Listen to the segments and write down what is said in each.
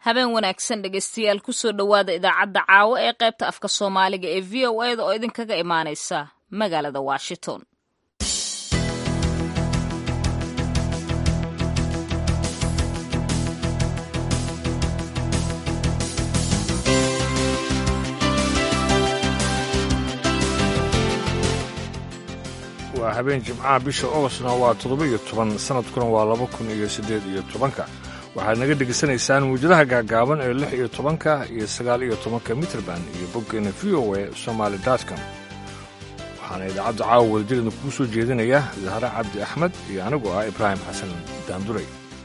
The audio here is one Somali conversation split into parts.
habeen wanaagsan dhegeystayaal kusoo dhowaada idaacadda caawo ee qaybta afka soomaaliga ee v o eda oo idinkaga imaaneysa magaalada washington waa habeen jimcaha bisha ogostna waa toddoba-iyo toban sanadkuna waa laba kun iyo siddeed iyo tobanka waxaad naga dhegaysanaysaan muwjadaha gaagaaban ee lix iyo tobanka iyo sagaal iyo tobanka mitrband iyo boggeena v o e somaali dotcom waxaana idaacadda caawa wadajirada kugu soo jeedinaya zahre cabdi axmed iyo anigu ah ibraahim xasan daanduray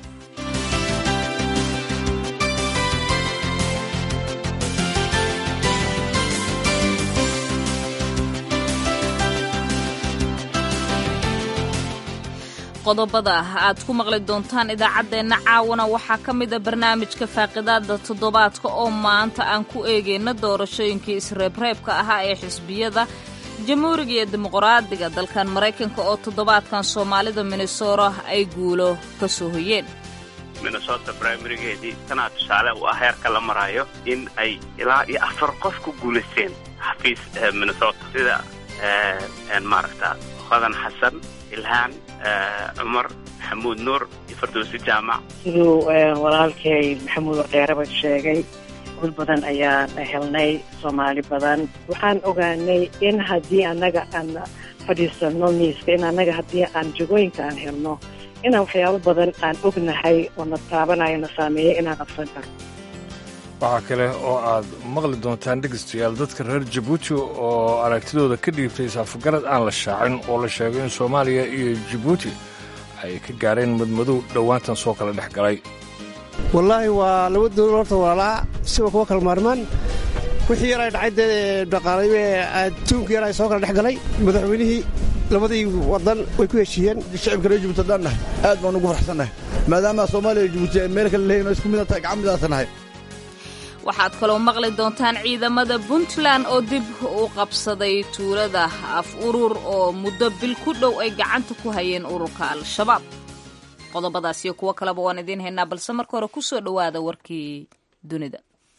qodobada aad ku maqli doontaan idaacaddeenna caawana waxaa ka mida barnaamijka faaqidaada toddobaadka oo maanta aan ku eegayna doorashooyinkii isreebreebka ahaa ee xisbiyada jamhuuriga iyo dimuqraadiga dalkan maraykanka oo toddobaadkan soomaalida minnesota ay guulo ka soo hoyeen minnesota brimarigeedii tanaa tusaale u ah heerka la marayo in ay ilaa iyo afar qof ku guulaysteen xafiis minnesota sida maaragta hodan xasan ilhaan cumar maxamuud nuur iyo fardowsi jaamac siduu walaalkay maxamuud ordheeraba sheegay gul badan ayaan helnay soomaali badan waxaan ogaanay in haddii annaga aan fadhiisano miiska in annaga haddii aan jagooyinka aan helno inaan waxyaabo badan aan ognahay oo na taabanayo na saameeya inaan qabsan karno waxaa kale oo aad maqli doontaan dhegaystayaal dadka reer jabuuti oo aragtidooda ka dhiibtay saafagarad aan la shaacin oo la sheegay in soomaaliya iyo jabuuti ay ka gaareen madmadow dhowaantan soo kala dhex galay wallaahi waa laba dowlad horta walaalaa siba kuwa kala maarmaan wixii yaray dhacay dee dhaqaalaybe adduunka yar ay soo kala dhex galay madaxweynihii labadii waddan way ku heshiiyeen shacibka reer jabuuti haddaan nahay aad baan ugu farxsannahay maadaama soomaaliya iyo jabuuti ay meel kale leeyihin oo isku mida tahay gacan midaasa nahay waxaad kaloo maqli doontaan ciidamada puntland oo dib u qabsaday tuulada af urur oo muddo bil ku dhow ay gacanta ku hayeen ururka al-shabaab qodobadaas iyo kuwo kaleba waan idiin haynaa balse marka hore ku soo dhowaada warkii dunida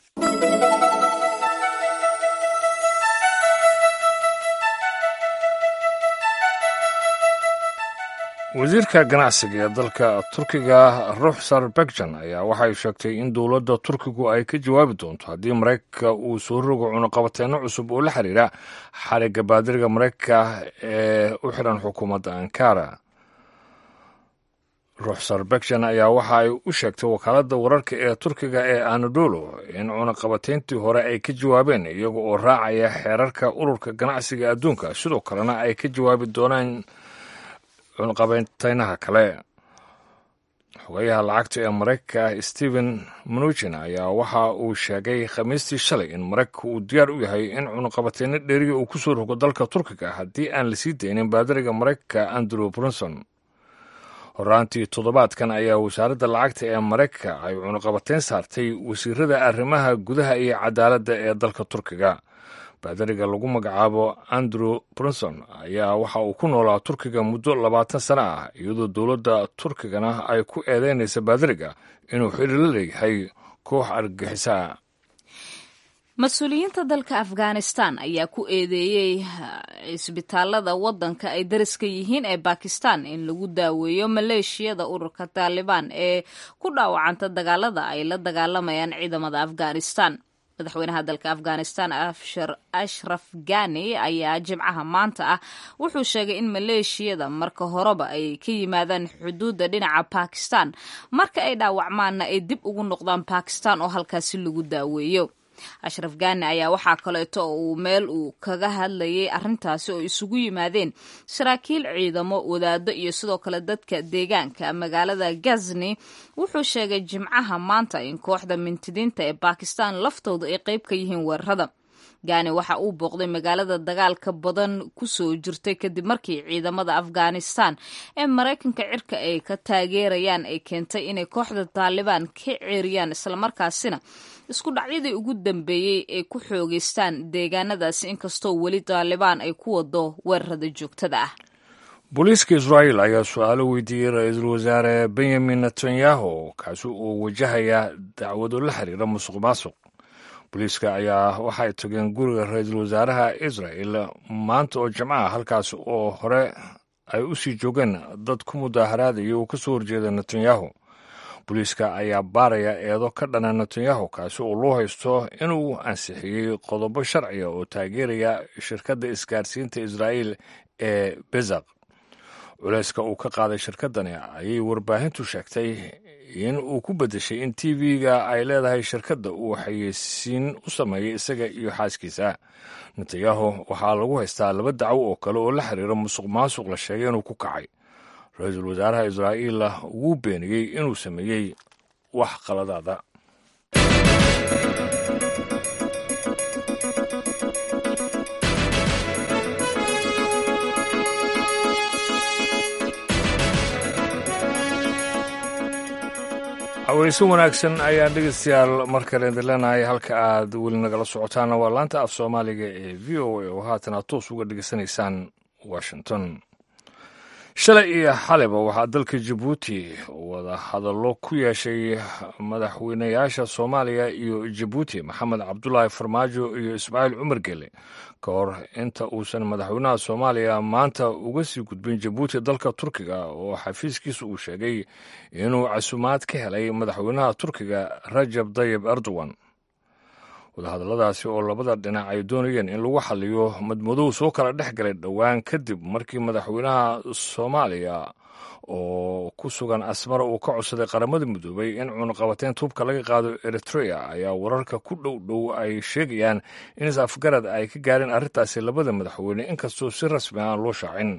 wasiirka ganacsiga ee dalka turkiga ruxsar bekjan ayaa waxay sheegtay in dowladda turkigu ay ka jawaabi doonto haddii maraykanka uu soo rogo cunuqabateenno cusub oo la xiriira xarigga baadiriga maraykanka ee u xidhan xukuumadda ankara ruxsar bekjan ayaa waxa ay u sheegtay wakaaladda wararka ee turkiga ee anadolo in cunuqabateyntii hore ay ka jawaabeen iyaga oo raacaya xeerarka ururka ganacsiga adduunka sidoo kalena ay ka jawaabi doonaan cunqabayntaynaha kale xogayaha lacagta ee maraykanka stephen mnuchin ayaa waxa uu sheegay khamiistii shalay in maraykanka uu diyaar u yahay in cunuqabateyno dheeriya uu ku soo rogo dalka turkiga haddii aan la sii daynin baadariga maraykanka andrew brunson horaantii toddobaadkan ayaa wasaaradda lacagta ee maraykanka ay cunuqabateyn saartay wasiirada arrimaha gudaha iyo cadaaladda ee dalka turkiga baadariga lagu magacaabo andrew brunson ayaa waxa uu ku noolaa turkiga muddo labaatan sano ah iyadoo dowladda turkigana ay ku eedeynaysa baadariga inuu xidhi la leeyahay koox argagixisaa mas-uuliyiinta dalka afghanistan ayaa ku eedeeyey cisbitaalada waddanka ay dariska yihiin ee bakistan in lagu daaweeyo maleeshiyada ururka taalibaan ee ku dhaawacanta dagaalada ay la dagaalamayaan ciidamada afghanistan madaxweynaha dalka afghanistan ashraf gani ayaa jimcaha maanta ah wuxuu sheegay in maleeshiyada marka horeba ay ka yimaadaan xuduudda dhinaca bakistan marka ay dhaawacmaanna ay dib ugu noqdaan bakistan oo halkaasi lagu daaweeyo ashraf gani ayaa waxaa kaleeto uu meel uu kaga hadlayay arrintaasi oo isugu yimaadeen saraakiil ciidamo wadaado iyo sidoo kale dadka deegaanka magaalada gazni wuxuu sheegay jimcaha maanta in kooxda mintidiinta ee bakistan laftooda ay qayb ka yihiin weerarada gani waxa uu booqday magaalada dagaalka badan kusoo jirtay kadib markii ciidamada afghanistan ee maraykanka cirka ay ka taageerayaan ay keentay inay kooxda taalibaan ka ceeriyaan islamarkaasina isku dhacyadii ugu dambeeyey ay ku xoogeystaan deegaanadaasi inkastoo weli taalibaan ay ku wado weerarada joogtada ah booliiska israa'iil ayaa su-aalo weydiiyey ra-iisul wasaare benyamin netanyahu kaasi uu wajahaya dacwado la xiriira musuq maasuq booliiska ayaa waxa ay togeen guriga ra-iisul wasaaraha israel maanta oo jimcaha halkaas oo hore ay u sii joogeen dad ku mudaaharaadaya uu ka soo horjeeda netanyahu booliiska ayaa baaraya eedo ka dhana netanyahu kaasi oo loo haysto inuu ansixiyey qodobo sharciga oo taageeraya shirkadda isgaarsiinta israa'iil ee bezaq culayska uu ka qaaday shirkaddani ayay warbaahintu sheegtay in uu ku beddeshay in t v-ga ay leedahay shirkadda uu xayeysiin u sameeyey isaga iyo xaaskiisa netanyahu waxaa lagu haystaa laba dacwo oo kale oo la xiriira musuq maasuq la sheegay inuu ku kacay ra-iisul wasaaraha israa'iila wuu beeniyey inuu sameeyey wax qaladaada haweyse wanaagsan ayaan dhegeystayaal mar kale idin leenahay halka aad weli nagala socotaana waa laanta af soomaaliga ee v o a oo haatan aad toos uga dhegeysanaysaan washington shalay iyo xaliba waxaa dalka jabuuti wada hadallo ku yeeshay madaxweynayaasha soomaaliya iyo jabuuti maxamed cabdulaahi farmaajo iyo ismaaciil cumar gele ka hor inta uusan madaxweynaha soomaaliya maanta uga sii gudbin jabuuti dalka turkiga oo xafiiskiisa uu sheegay inuu casumaad ka helay madaxweynaha turkiga rajab dayib erdogan wadahadalladaasi oo labada dhinac ay doonayeen in lagu xaliyo madmadow soo kala dhex galay dhowaan kadib markii madaxweynaha soomaaliya oo ku sugan asmara uu ka codsaday qaramada midoobay in cunuqabateyn tuubka laga qaado eritrea ayaa wararka ku dhow dhow ay sheegayaan in is-afgarad ay ka gaareen arrintaasi labada madaxweyne inkastoo si rasmi aan loo shaacin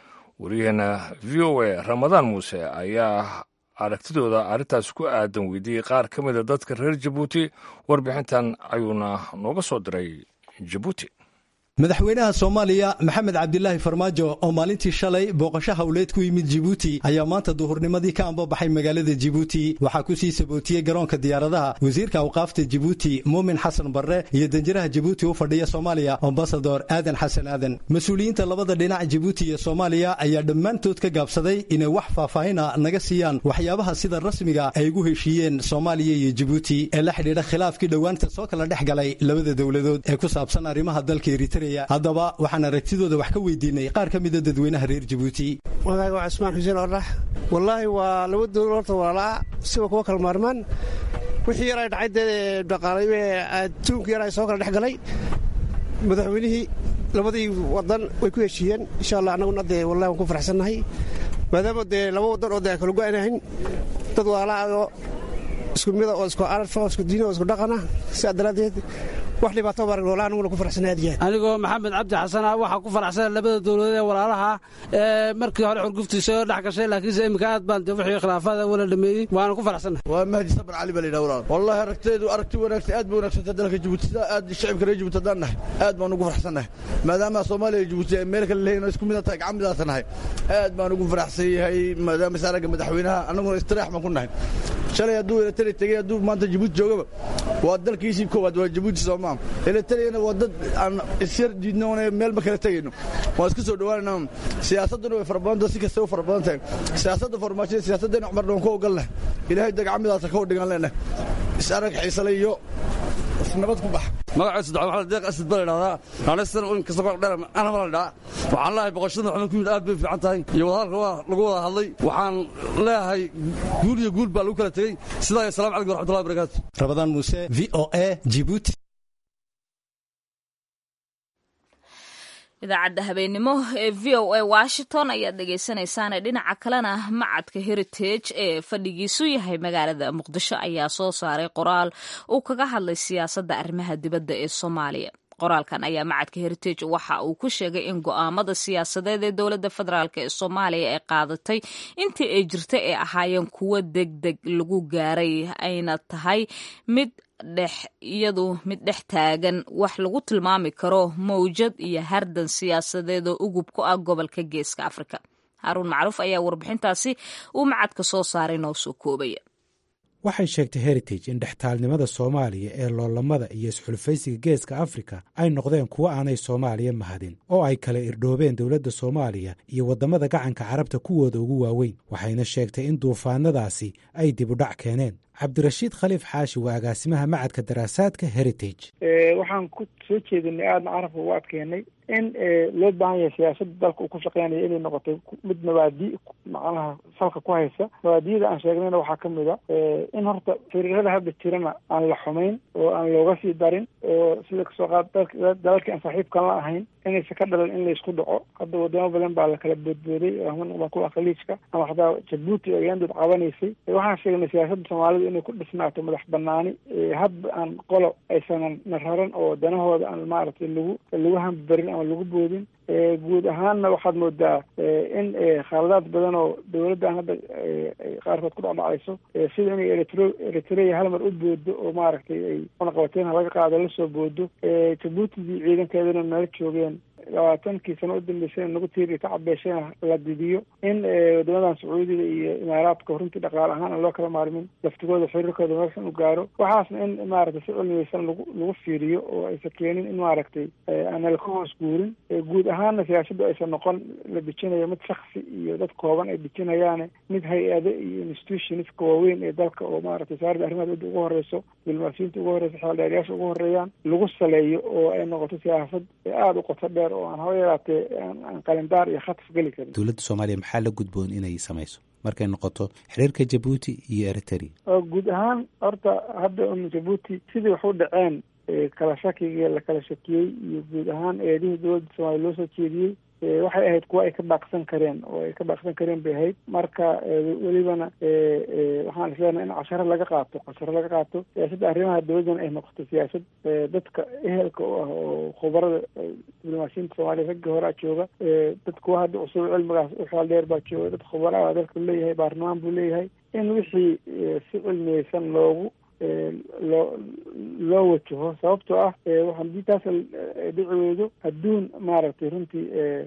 waryaheena v o a ramadaan muuse ayaa aragtidooda arrintaas ku aadan weydiiyey qaar ka mida dadka reer jabuuti warbixintan ayuuna nooga soo diray jabuuti madaxweynaha soomaaliya maxamed cabdilaahi farmaajo oo maalintii shalay booqasho howleed ku yimid jibuuti ayaa maanta duhurnimadii ka ambabaxay magaalada jibuuti waxaa ku sii sabootiyey garoonka diyaaradaha wasiirka awqaafta jibuuti muumin xasan barre iyo danjiraha jibuuti u fadhiya soomaaliya ambasador aadan xasan aadan mas-uuliyiinta labada dhinac jibuuti iyo soomaaliya ayaa dhammaantood ka gaabsaday inay wax faahfaahina naga siiyaan waxyaabaha sida rasmiga ay ugu heshiiyeen soomaaliya iyo jibuuti ee la xidhiidha khilaafkii dhowaanta soo kala dhex galay labada dowladood ee ku saabsan arrimaha dalka eritrea haddaba waxaan aragtidooda wax ka weydiinay qaar ka mida dadweynaha reer jabuuti magaaga waa cismaan xuseen ordhax wallaahi waa laba dowlad horta walaalaa siba kuwa kala maarmaan wixii yar ay dhacay dee dhaqaalay adduunka yar ay soo kala dhex galay madaxweynihii labadii wadan way ku heshiiyeen insha allah annaguna dee wallahi waan ku faraxsannahay maadaama dee laba wadan oo dee kala go-aynahayn dad walaalaa oo isku mida oo isku ararfa oo isku diina oo isku dhaqana sidaa daraaddeed wax dhibaato baa walaalaha anuguna ku faraxsanay aad iyo aad anigoo maxamed cabdi xasana waxaa ku faraxsana labada dowladood ee walaalaha ee markii hore xurguftiisa oo dhex gashay laakiinse iminka aad baan de wixii khilaafaada wala dhameeyey waana ku faraxsannahay waa mahdi sabar cali baa la yidhaha walaal wallahi aragteedu aragti wanaagsan aad ba wanagsanta dalka jabuuti sida aad shacibka reer jabuuti haddaan nahay aad baan ugu faraxsannahay maadaama soomaaliya iyo jabuuti ay meel kale leeyihin oo isku mida tahay gacan midaasa nahay aad baan ugu faraxsan yahay maadaama saaraga madaxweynaha annaguna istiraax baan ku nahay shalay hadduu eritrea tegey hadduu maanta jabuuti joogaba waa dalkiisii koowaad waa jabuuti soomaa eritreana waa dad aan isyar diidnoone meelma kala tegayno waan isku soo dhowaanayna siyaasadduna way farabadantaha si kasta u fara badan tahay siyaasadda farmaashada siyaasaddeena cumarna waan ku ogolnahay ilaahay dagacmidaasa ka hodhigan leenahay is arag xiisale iyo nabad ku bax magaciisa dacwad waxaa deeq asad baa la idhahdaa naanaysan in kasta kor dheer ana baa la idhahaa waxaan leeyahay boqoshada maxamed ku yimid aad bay fiican tahay iyo wadahadalka waa lagu wada hadlay waxaan leeyahay guul iyo guul baa lagu kala tegey sidaa iyo asalamu calaykum waraxmatullahi wabarakaatu rabadaan muuse v o a jibuuti idaacadda habeennimo ee v o a washington ayaad dhegaysanaysaane dhinaca kalena macadka heritage ee fadhigiisu yahay magaalada muqdisho ayaa soo saaray qoraal uu kaga hadlay siyaasadda arrimaha dibadda ee soomaaliya qoraalkan ayaa macadka heritage waxa uu ku sheegay in go'aamada siyaasadeed ee dowladda federaalk ee soomaaliya ay qaadatay intii ay jirta ay ahaayeen kuwo deg deg lagu gaaray ayna tahay mid dhex iyadu mid dhex taagan wax lagu tilmaami karo mawjad iyo hardan siyaasadeed oo ugub ku ah gobolka geeska afrika haaruun macruuf ayaa warbixintaasi uu macadka soo saaray noo soo koobaya waxay sheegtay heritage in dhextaalnimada soomaaliya ee loolamada iyo isxulfaysiga geeska afrika ay noqdeen kuwo aanay soomaaliya mahadin oo ay kala irdhoobeen dowladda soomaaliya iyo waddamada gacanka carabta kuwooda ugu waaweyn waxayna sheegtay in duufaanadaasi ay dib u dhac keeneen cabdirashiid khaliif xaashi waa agaasimaha macadka daraasaadka heritage waxaan ku soo jeedinay aadna carabka ugu adkeynay in loo baahan yahay siyaasada dalka uu ku shaqeynaya inay noqotay mid mabaadi macnaha salka ku haysa mabaadiyada aan sheegnayna waxaa kamid a in horta firiirada hadda jirana aan la xumayn oo aan looga sii darin oo sida kasoo qaad dalalkii aan saaxiibkan la ahayn inaysa ka dhalan in laysku dhaco hadda wadamo badan baa lakala boodbooday kuwa khaliijka ama xataa jabuuti oo yandood qabanaysay waxaan sheegnay siyaasadda soomaalida inay ku dhisnaato madax banaani hadba aan qolo aysanan nararan oo danahooda aan maaragtay lagu lagu hambarin ama lagu boodin guud ahaanna waxaad moodaa in khaladaad badan oo dawladdan hadda qaarkood ku dhacdhacayso sida inay eritro eritrea hal mar u boodo oo maaragtay ay cunaqabateyn laga qaado lasoo boodo jabuutidii ciidankeedana nala joogeen labaatankii sano u dambeysay nagu tiiri ka cabeeshayna la didiyo in wadamadan sacuudiga iyo imaaraadka runtii dhaqaale ahaan aan loo kala maarmin laftigooda xiriirkooda meeshan u gaaro waxaasna in maaragtay si cilmiyeysan lagu lagu fiiriyo oo aysan keenin in maaragtay aanala ka hoos guurin guud ahaanna siyaasadu aysan noqon la dejinayo mid shaksi iyo dad kooban ay dejinayaane mid hay-ado iyo institutionska waaweyn ee dalka oo maaragtay wasaaradda arrimaha dowladda ugu horeyso diblomaasiyiinta ugu horeyso xeeldheeryaasha ugu horeeyaan lagu saleeyo oo ay noqoto siyaasad aada u qoto dheer oo aan haba yaraatee aan qalindaar iyo khataf geli karin dowladda soomaaliya maxaa la gudboon inay samayso markay noqoto xiriirka jabuuti iyo eritrea oo guud ahaan horta hadda un jabuuti sidii wax u dhaceen kala shakigii la kala shakiyey iyo guud ahaan eedihii dowladda soomaaliya loo soo jeediyey waxay ahayd kuwa ay ka baaqsan kareen oo ay ka baaqsan kareen bay ahayd marka welibana waxaan isleenahay in casharo laga qaato casharo laga qaato siyaasadda arrimaha dowladdana ay noqoto siyaasad dadka ehelka u ah oo khubarada diblomaasiyiinta soomaaliya ragga horaa jooga dad kuwa hadda cusub cilmigaas u xeel dheer baa jooga dad khubara ah dalka leeyahay baarlamaan buu leeyahay in wixii si cilmiyeysan loogu loo loo wajaho sababtoo ah hadii taas dhici weydo adduun maaragtay runtii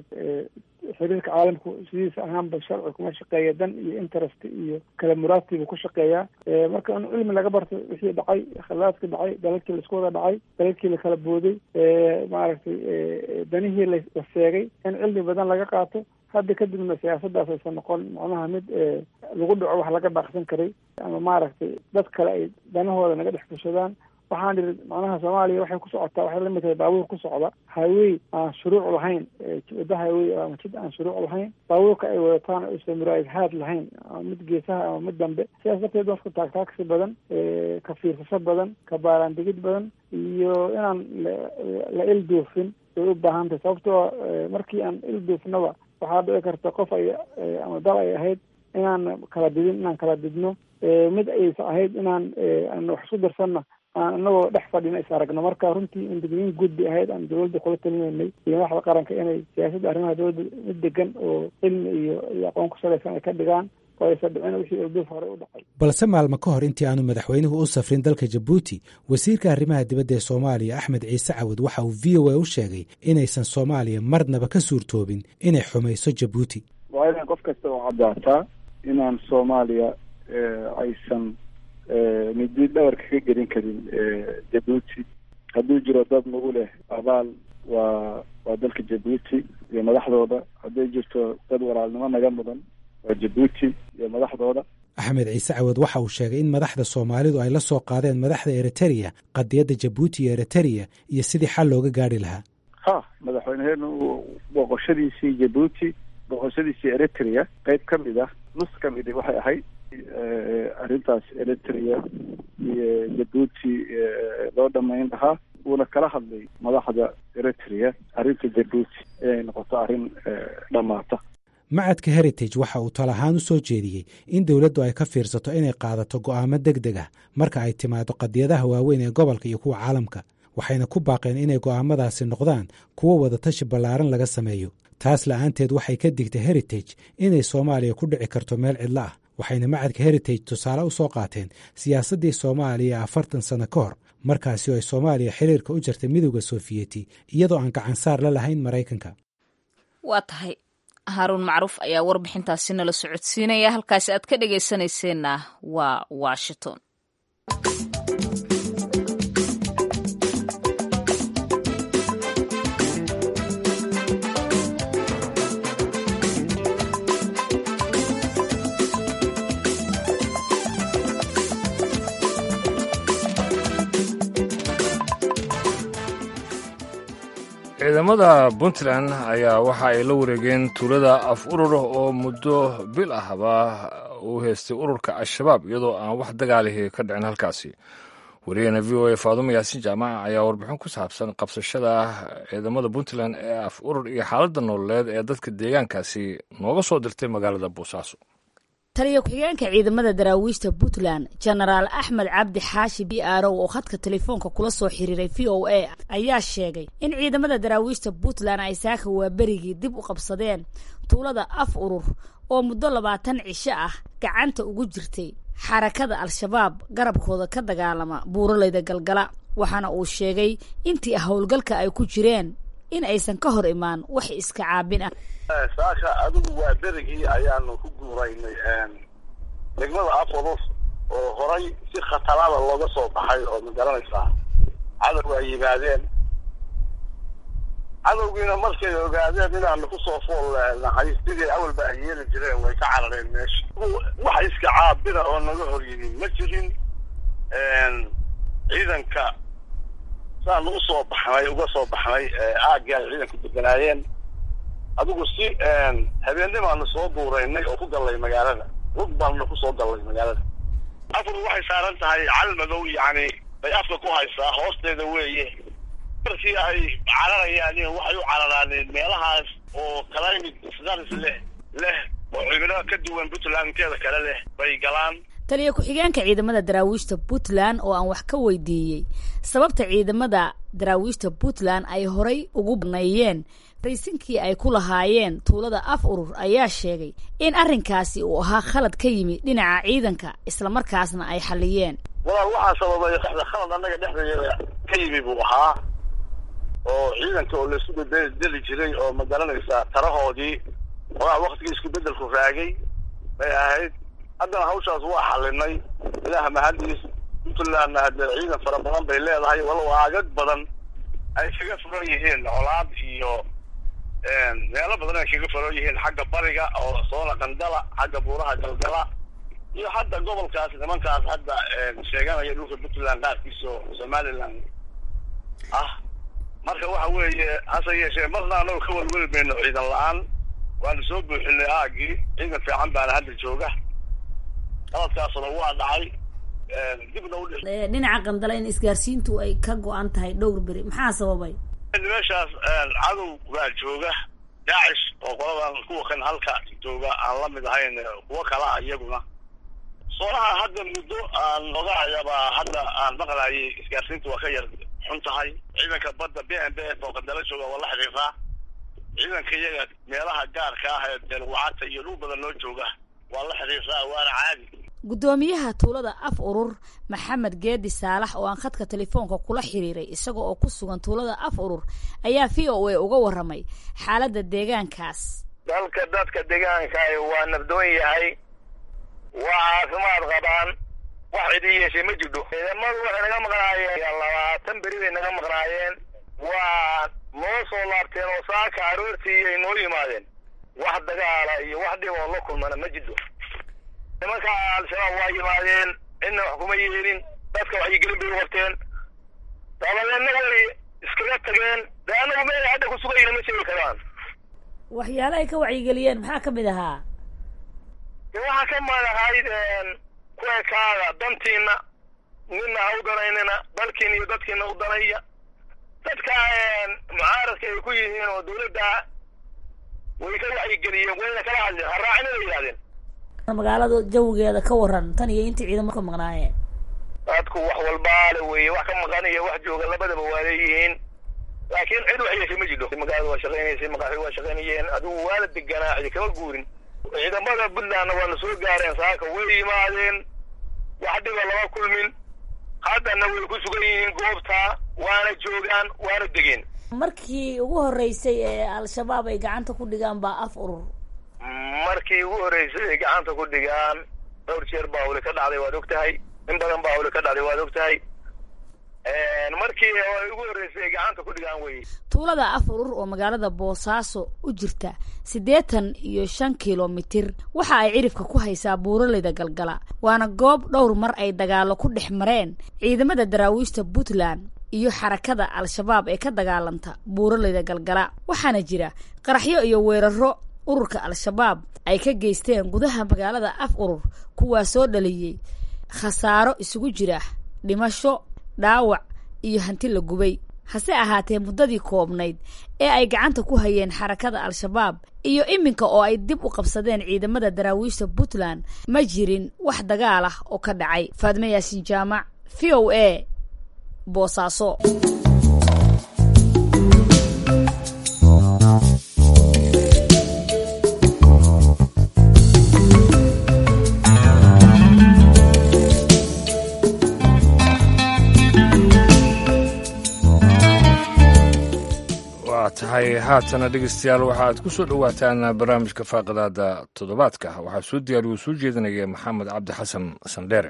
xiriirka caalamku sidiisa ahaanba sharci kuma shaqeeya dan iyo interest iyo kala muraadkiibu ku shaqeeyaa marka in cilmi laga barto wixii dhacay khalaadkii dhacay dalalkii laisku wada dhacay dalalkii lakala booday maaragtay danihii la seegay in cilmi badan laga qaato hadda kadibna siyaasadaas aysan noqon macnaha mid lagu dhaco wax laga baaqsan karay ama maaragtay dad kale ay danahooda naga dhex fushadaan waxaan dhihi macnaha soomaaliya waxay ku socotaa waxay lamid tahay baabuur ku socda highway aan shuruuc lahayn wadda highway ama jid aan shuruuc lahayn baabuurka ay wadataan aysan muraayadhaad lahayn ama mid geesaha ama mid dambe sidaas darteed dadka taagtaagsi badan ka fiirsasho badan ka baaraandigid badan iyo inaan la ilduufin way u baahan tahay sababtoo markii aan ilduufnaba waxaa dhici karta qof ay ama dal ay ahayd inaan kala didin inaan kala didno mid aysa ahayd inaan aan wax isku darsanna aan inagoo dhex fadhina is aragno marka runtii indigniin guud bay ahayd aan dowladda kula talinaynay iyo madaxda qaranka inay siyaasadda arrimaha dowladda mid degan oo cilmi iyo iyo aqoon ku salaysan ay ka dhigaan oo aysa dhicin wixii ilduuf horey u dhacay balse maalmo ka hor intii aanu madaxweynuhu u safrin dalka jabuuti wasiirka arrimaha dibadda ee soomaaliya axmed ciise cawad waxa uu v o a u sheegay inaysan soomaaliya marnaba ka suurtoobin inay xumayso jabuuti waa inaan qof kasta oo caddaataa inaan soomaaliya aysan midi dhabar kaga gelin karin jabuuti hadduu jiro dad nagu leh abaal waa waa dalka jabuuti iyo madaxdooda hadday jirto dad walaalnimo naga mudan waa jabuuti iyo madaxdooda axmed ciise cawad waxa uu sheegay in madaxda soomaalidu ay la soo qaadeen madaxda eritereya qadiyadda jabuuti iyo eritereya iyo sidii xal looga gaari lahaa ha madaxweyneheenu booqoshadiisii jabuuti booqoshadiisii eritrea qeyb ka mid ah nus ka midi waxay ahayd arrintaas eritrea iyo jabuuti loo dhamayn lahaa wuuna kala hadlay madaxda eritrea arrinta jabuuti inay noqoto arrin dhammaata macadka heritage waxa uu tal ahaan u soo jeediyey in dowladdu ay ka fiirsato inay qaadato go'aamo deg deg ah marka ay timaado qadiyadaha waaweyn ee gobolka iyo kuwa caalamka waxayna ku baaqeen inay go'aamadaasi noqdaan kuwo wadatashi ballaaran laga sameeyo taas la'aanteed waxay ka digtay heritage inay soomaaliya ku dhici karto meel cidlo ah waxayna macadka heritage tusaale u soo qaateen siyaasaddii soomaaliya afartan sanno ka hor markaasi oo ay soomaaliya xiriirka u jartay midowda soofiyeti iyadoo aan gacansaar la lahayn maraykanka waa tahay haaruun macruuf ayaa warbixintaasi nala socodsiinaya halkaasi aad ka dhegaysanayseena waa washington ciidamada puntland ayaa waxa ay la wareegeen tuulada af urur oo muddo bil ahba uu haystay ururka al-shabaab iyadoo aan wax dagaalihii ka dhicin halkaasi wariyahena v o a faadumo yaasiin jaamaca ayaa warbixin ku saabsan qabsashada ciidamada puntland ee af urur iyo xaaladda nololeed ee dadka deegaankaasi nooga soo dirtay magaalada boosaaso taliya ku-xigeenka ciidamada daraawiishta puntland jenaraal axmed cabdi xaashi b arow oo khadka telefoonka kula soo xiriiray v o a ayaa sheegay in ciidamada daraawiishta puntland ay saaka waaberigii dib u qabsadeen tuulada af urur oo muddo labaatan cisho ah gacanta ugu jirtay xarakada al-shabaab garabkooda ka dagaalama buuraleyda galgala waxaana uu sheegay intii howlgalka ay ku jireen in aysan ka hor imaan wax iska caabin ah saaka adigu waa berigii ayaanu ku guuraynay degmada afurur oo horay si khatarada looga soo baxay oo ma garanaysaa cadow ay yimaadeen cadowgiina markay ogaadeen inaanu kusoo fool nahay sidii awalba ay yeeli jireen way ka carareen meesha wax iska caabina oo naga hor yimi ma jirin ciidanka saanu usoo baxnay uga soo baxnay aagii ay ciidanku deganaayeen adigu si habeennimaanu soo duuraynay oo ku gallay magaalada rug baanuna kusoo gallay magaalada afur waxay saaran tahay cal madow yacni bay afka ku haysaa hoosteeda weeye markii ay cararayaan waxay u cararaaneen meelahaas oo climate status leh leh oo cimilo ka duwan puntland inteeda kale leh bay galaan taliya ku-xigeenka ciidamada daraawiishta puntland oo aan wax ka weydiiyey sababta ciidamada daraawiishta puntland ay horay ugu baneeyeen raysinkii ay ku lahaayeen tuulada af urur ayaa sheegay in arrinkaasi uu ahaa khalad ka yimi dhinaca ciidanka islamarkaasna ay xaliyeen walaal waxaa sababay khalad annaga dhexdeeda ka yimi buu ahaa oo ciidanka oo laisu bedeli jiray oo ma garanaysaa tarahoodii ogaa waktigii isku bedelku raagay bay ahayd haddana hawshaas waa xalinay ilaah mahadiis puntlandna hadee ciidan fara badan bay leedahay walow aagag badan ay kaga furan yihiin colaad iyo meelo badan ay kaga furan yihiin xagga bariga oo soona qandala xagga buuraha galgala iyo hadda gobolkaas nimankaas hadda sheeganaya dhulka puntland qaarkiisa oo somaliland ah marka waxa weeye hase yeeshee marna anago ka welweli mayno ciidan la-aan waanu soo buuxinay aagii ciidan fiican baana hadda jooga qaladkaasuna waa dhacay dibna u dhinaca qandala in isgaarsiintu ay ka go-an tahay dhowr beri maxaa sababay meeshaas cadow baa jooga daacish oo qoladan kuwa kan halka jooga aan la mid ahayn kuwo kala ah iyaguna soonaha hadda muddo aan ogaayabaa hadda aan maqlayay isgaarsiintu waa ka yar xun tahay ciidanka badda b m b f oo qandala jooga waa la xiriiraa ciidanka iyaga meelaha gaarka ah ee deelwacata iyo dhul badan loo jooga waa la xiriiraa waana caadi guddoomiyaha tuulada af urur maxamed geedi saalax oo aan khadka telefoonka kula xiriiray isaga oo ku sugan tuulada af urur ayaa v o a uga warramay xaaladda deegaankaas dalka dadka deegaanka waa nabdoon yahay waa caafimaad qabaan wax cidii yeeshay ma jidho ciidamadu waxay naga maqnaayeen labaatan beri bay naga maqnaayeen waa noo soo laabteen oo saaka aroortii ay noo yimaadeen wax dagaala iyo wax dhib oo la kulmana ma jidho nimanka al-shabaab waa yimaadeen cidna wax kuma yeelin dadka waxyigelin bay u qabteen dabadeedna way iskaga tageen dee anagu meel hadda ku sugayna ma sheegi karaan waxyaala ay ka wacyigeliyeen maxaa ka mid ahaa de waxaa ka mid ahayd kuwekaaga dantiina nina ha u danaynina dalkiina iyo dadkiina u danaya dadka mucaaradka ay ku yihiin oo dawladda way ka wacyigeliyeen wayna kala hadleen ha raacina bay yidhahdeen magaalada jawigeeda ka waran tan iyo intii ciidamo ka maqnaayeen dadku wax walbaale weeye wax ka maqan iyo wax jooga labadaba waa leeyihiin laakiin cid wax yeeshay ma jidho magaalada waa shaqaynaysay maqaaxi waa shaqaynayeen adigu waa la deganaa cidi kama guurin ciidamada puntlandna waana soo gaareen saaka way yimaadeen wax dhiba lama kulmin haddana way ku sugan yihiin goobta waana joogaan waana degeen markii ugu horreysay ee al-shabaab ay gacanta ku dhigaan baa af urur markii ugu horreysay ay gacanta ku dhigaan dhowr jeer baa hawli ka dhacday waad og tahay in badan baa hawli ka dhacday waad og tahay markii ay ugu horreysay ay gacanta ku dhigaan wey tuulada af urur oo magaalada boosaaso u jirta siddeetan iyo shan kilomitir waxa ay cirifka ku haysaa buuraleyda galgala waana goob dhowr mar ay dagaalo ku dhex mareen ciidamada daraawiishta puntland iyo xarakada al-shabaab ee ka dagaalanta buuraleyda galgala waxaana jira qaraxyo iyo weeraro ururka al-shabaab ay ka geysteen gudaha magaalada af urur kuwaa soo dhaliyey khasaaro isugu jira dhimasho dhaawac iyo hanti la gubay hase ahaatee muddadii koobnayd ee ay gacanta ku hayeen xarakada al-shabaab iyo iminka oo ay dib u qabsadeen ciidamada daraawiishta puntland ma jirin wax dagaal ah oo ka dhacay faadme yaasin jaamac v o a boosaaso waa tahay haatana dhegeystayaal waxaaad ku soo dhowaataan barnaamijka faaqadaada toddobaadka waxaa soo diyaariyu soo jeedinaya maxamed cabdi xasan sandheere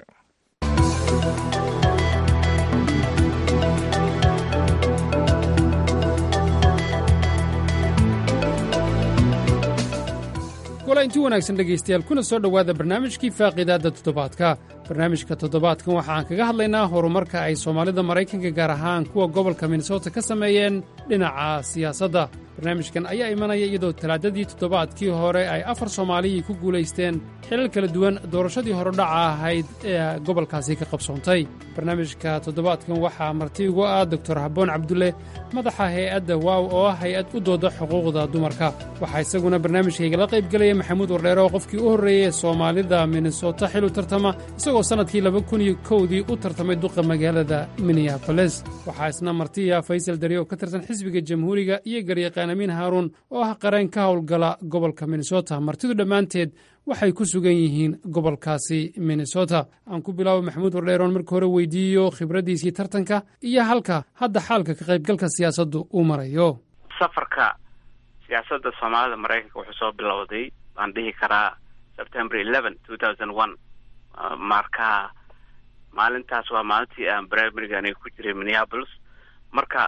wala inti wanaagsan dhegaystayaal kuna soo dhowaada barnaamijkii faaqidaadda toddobaadka barnaamijka toddobaadkan waxa aan kaga hadlaynaa horumarka ay soomaalida maraykanka gaar ahaan kuwa gobolka minnesota ka sameeyeen dhinaca siyaasadda barnaamijkan ayaa imanaya iyadoo talaadadii toddobaadkii hore ay afar soomaaliyii ku guulaysteen xilal kala duwan doorashadii horodhaca ahayd ee gobolkaasi ka qabsoontay barnaamijka toddobaadkan waxaa marti ugu ah doktor habboon cabdulle madaxa hay-adda waaw oo ah hay-ad u dooda xuquuqda dumarka waxaa isaguna barnaamijkaygala qayb gelaya maxamuud wardheere oo qofkii u horreeyey soomaalida minnesota xil u tartama isagoo sannadkii laba kun iyo kowdii u tartamay duqa magaalada minneaboles waxaa isna martiya faysal dari oo ka tirsan xisbiga jamhuuriga iyo garyaqaan amiin haaruun oo ah qareen ka howlgala gobolka minnesota martidu dhammaanteed waxay ku sugan yihiin gobolkaasi minnesota aan ku bilaabo maxamuud wardheeroon marka hore weydiiyo khibraddiisii tartanka iyo halka hadda xaalka ka qaybgalka siyaasaddu uu marayo safarka siyaasadda soomaalida maraykanka wuxuu soo bilowday waan dhihi karaa september eleven two thousand one marka maalintaas waa maalintii aan primariga aniga ku jiray minneapolis marka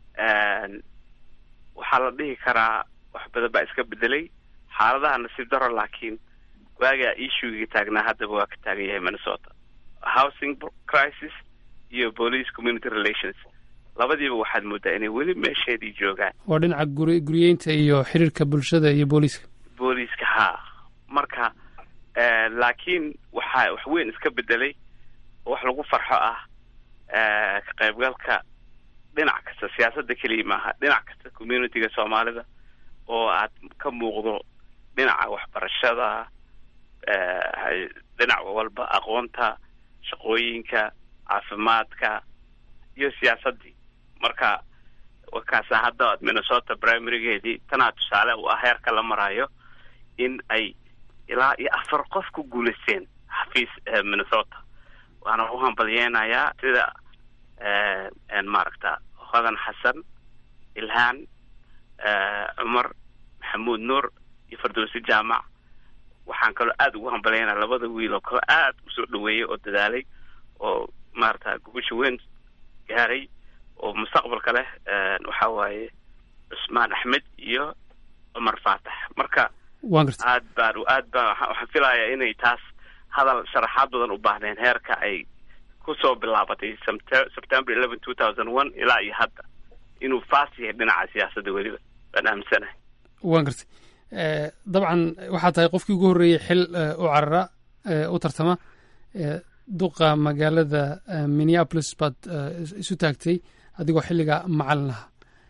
waxaa la dhihi karaa wax badan baa iska bedelay xaaladaha nasiib daro laakiin waagaa issuegii taagnaa haddaba waa ka taagan yahay minnesota housing crisis iyo police community relations labadiiba waxaad moodaa inay weli meesheedii joogaan waa dhinaca guri guriyeynta iyo xiriirka bulshada iyo booliiska booliiska haa marka laakiin waxaa wax weyn iska bedelay oo wax lagu farxo ah ka qaybgalka dhinac kasta siyaasadda keliya maaha dhinac kasta communityga soomaalida oo aad ka muuqdo dhinaca waxbarashada dhinac walba aqoonta shaqooyinka caafimaadka iyo siyaasaddii marka wakaasa hadda minnesota primarygeedii tanaa tusaale u ah heerka la marayo in ay ilaa iyo afar qof ku guulaysteen xafiis minnesota waana u hambalyeynayaa sida maaragta hodan xasan ilhaan cumar maxamuud nuur iyo fardowsi jaamac waxaan kaloo aada ugu hambalyeynaya labada wiil oo kaloo aada usoo dhaweeyay oo dadaalay oo maarata gubasha weyn gaaray oo mustaqbalka leh waxa waaye cusmaan axmed iyo cumar faatax marka aad baan aad baan waxaan filayaa inay taas hadal sharaxaad badan u baahneen heerka ay kusoo bilaabatay september eleven two thousand one ilaa iyo hadda inuu faas yahay dhinaca siyaasadda weliba baan aaminsanahay waan gartay dabcan waxaa tahay qofkii ugu horreeyey xil u carara u tartama duqa magaalada minneapolis baad isu taagtay adigoo xilliga macalin aha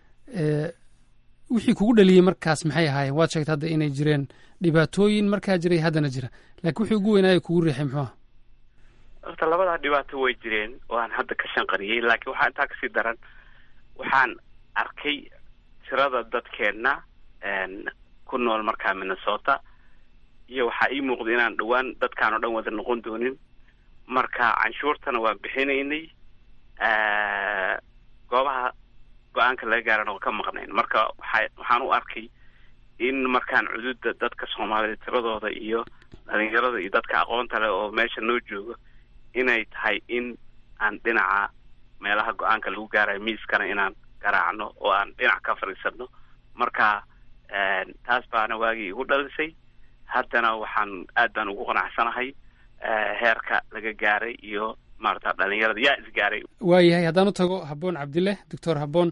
wixii kugu dhaliyey markaas maxay ahaayeen waad sheegtay hadda inay jireen dhibaatooyin markaa jiray haddana jira laakiin wixii ugu weynaayo kugu riixay muxuu aha horta labadaa dhibaato way jireen oo aan hadda ka shanqariyey laakiin waxaa intaa kasii daran waxaan arkay tirada dadkeenna ku nool markaa minnesota iyo waxaa ii muuqda inaan dhowaan dadkaan oo dhan wada noqon doonin marka canshuurtana waan bixinaynay goobaha go-aanka laga gaarana waan ka maqnayn marka waxa waxaan u arkay in markaan cududa dadka soomaalida tiradooda iyo dhalinyarada iyo dadka aqoonta leh oo meesha noo joogo inay tahay in aan dhinaca meelaha go-aanka lagu gaarayo miiskana inaan garaacno oo aan dhinac ka fadhiisano marka taas baana waagii igu dhalisay haddana waxaan aad baan ugu qanacsanahay heerka laga gaaray iyo maarata dhalinyarada yaa isgaaray waayahay haddaan u tago habboon cabdille doctor habboon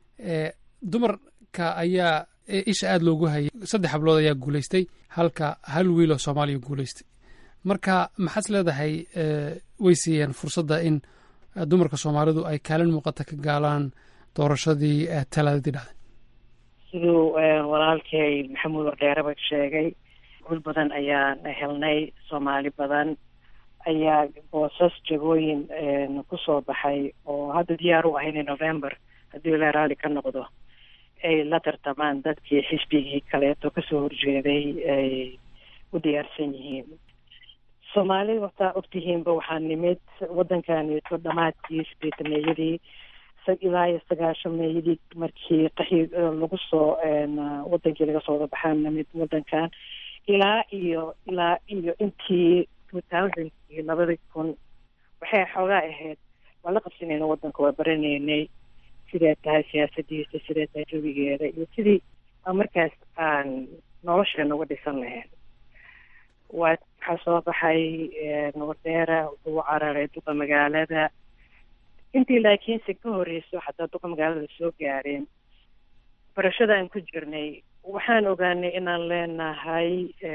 dumarka ayaa isha aada loogu hayay saddex hablood ayaa guulaystay halka hal wiil oo soomaaliya guulaystay marka maxaad leedahay way siiyeen fursadda in dumarka soomaalidu ay kaalin muuqata ka gaalaan doorashadii talaadadii dhacday siduu walaalkay maxamuud wardheeraba sheegay gul badan ayaan helnay soomaali badan ayaa boosas jagooyin kusoo baxay oo hadda diyaar u ahayn november haddii la raali ka noqdo ay la tartamaan dadkii xisbigii kaleeto kasoo horjeeday ay u diyaarsan yihiin soomaalida wataa ogtihiinba waxaa nimid waddankaneeto dhamaadkii sideetameeyadii ilaa iyo sagaashameeyadii markii qaxi lagu soo wadankii laga soo wadabaxaan nimid waddankan ilaa iyo ilaa iyo intii two thousandkii labadii kun waxay xoogaa ahayd waan la qabsanayna waddanka waa baranaynay siday tahay siyaasadiisa siday tahay jawigeeda iyo sidii markaas aan nolosheena uga dhisan lahayn waa waxaa soo baxay wardheera wuxuu cararay duqa magaalada intii laakiinse ka horeyso xataa duqa magaalada soo gaareen barashada aan ku jirnay waxaan ogaanay inaan leenahay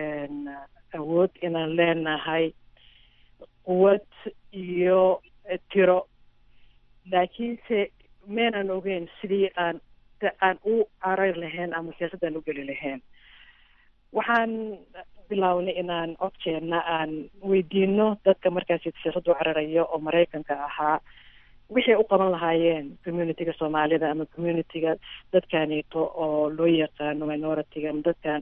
awood inaan leenahay quwad iyo tiro laakiinse meenaan ogeyn sidii aan aan u carar lahayn ama siyaasadaan u geli lahayn waxaan bilownay inaan codkeenna aan weydiino dadka markaasi siyaasadda u cararayo oo maraykanka ahaa waxay u qaban lahaayeen communityga soomaalida ama communityga dadkaneeto oo loo yaqaano minority-ga ama dadkan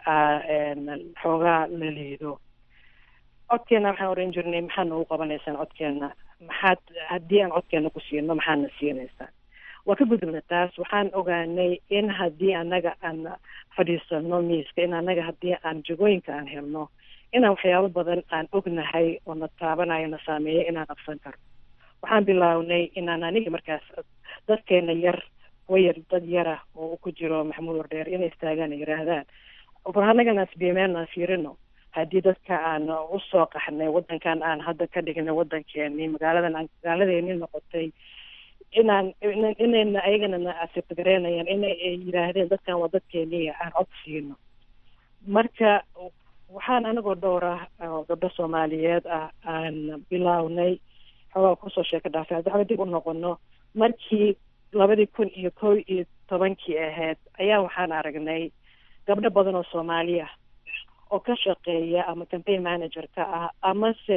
xoogaa la liido codkeena waxaan oran jirnay maxaad noogu qabanaysaan codkeena maxaad haddii aan codkeena ku siino maxaadna siinaysaan waa ka gudubna taas waxaan ogaanay in haddii annaga aan fadhiisano miiska in annaga haddii aan jagooyinka aan helno inaan waxyaabo badan aan ognahay oo na taabanayo na saameeya inaan qabsan karno waxaan bilownay inaan aniga markaas dadkeena yar wayar dad yara oo ku jiro maxamuud wardheer inay istaagaan yiraahdaan war annagana sbiimeelnaan fiirino haddii dadka aan usoo qaxnay waddankan aan hadda ka dhignay waddankeeni magaaladan aan magaaladeeni noqotay inaan inayna ayagana na asibtagareynayaan inay yidhaahdeen dadkan waa dadkeeniya aan cod siino marka waxaan anagoo dhowra oo gabdho soomaaliyeed ah aan bilownay xoogaa kusoo sheeka dhaafay haddi xooga dib u noqono markii labadii kun iyo kow iyo tobankii ahayd ayaa waxaan aragnay gabdho badan oo soomaaliya oo ka shaqeeya ama campaign manager ka ah amase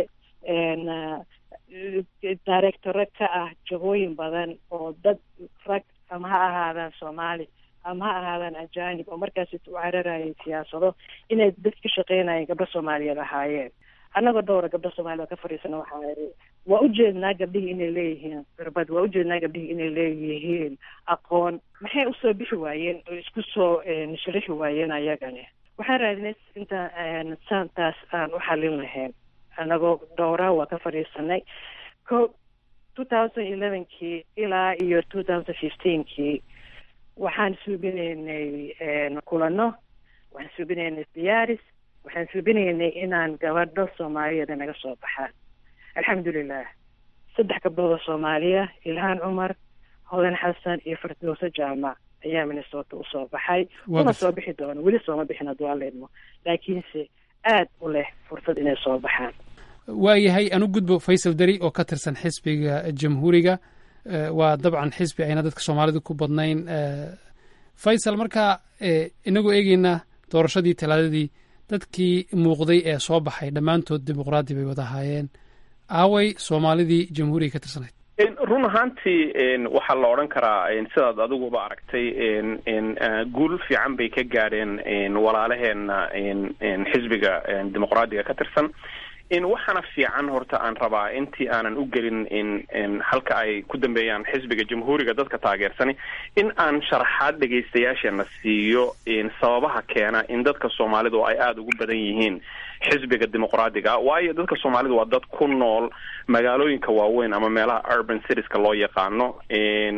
directore ka ah jagooyin badan oo dad rag ama ha ahaadaan soomaali ama ha ahaadaan ajanib oo markaas u cararayay siyaasado inay dad ka shaqeynayeen gabdho soomaaliyeed ahaayeen annagoo dhowra gabdho soomaaliyed ka fadhiisana waxaa iri waa ujeednaa gabdhihii inay leeyihiin khirbad waa ujeednaa gabdhihii inay leeyihiin aqoon maxay usoo bixi waayeen oo isku soo sharaxi waayeen ayagani waxaan raadinay inta saantaas aan u xalin lahayn annagoo dhowra waa ka fadhiisanay ko two thousand elevenkii ilaa iyo two thousand fifteenkii waxaan suubinaynay kulano waxaan suubinaynay diyaaris waxaan suubinaynay inaan gabadho soomaaliyeeda naga soo baxaan alxamdulilah saddex gabdhood oo soomaaliya ilhaan cumar hodan xasan iyo firdowso jaamac ayaa minnesota usoo baxay una soo bixi doono weli sooma bixin hadduu alla idmo laakiinse aad u leh fursad inay soo baxaan waayahay anu gudbo faysal deri oo ka tirsan xisbiga jamhuuriga waa dabcan xisbi ayna dadka soomaalida ku badnayn faysal markaa inagoo eegeynaa doorashadii talaadadii dadkii muuqday ee soo baxay dhammaantood dimuqraadi bay wada ahaayeen aaway soomaalidii jamhuuriga ka tirsanayd run ahaantii waxaa la odhan karaa sidaad adiguba aragtay guul fiican bay ka gaadheen walaalaheena xisbiga dimuqraadiga ka tirsan waxaana fiican horta aan rabaa intii aanan u gelin halka ay ku dambeeyaan xisbiga jamhuuriga dadka taageersani in aan sharaxaad dhegaystayaasheena siiyo sababaha keena in dadka soomaalidu ay aada ugu badan yihiin xisbiga dimuqraadiga waayo dadka soomaalidu waa dad ku nool magaalooyinka waaweyn ama meelaha urban citieska loo yaqaano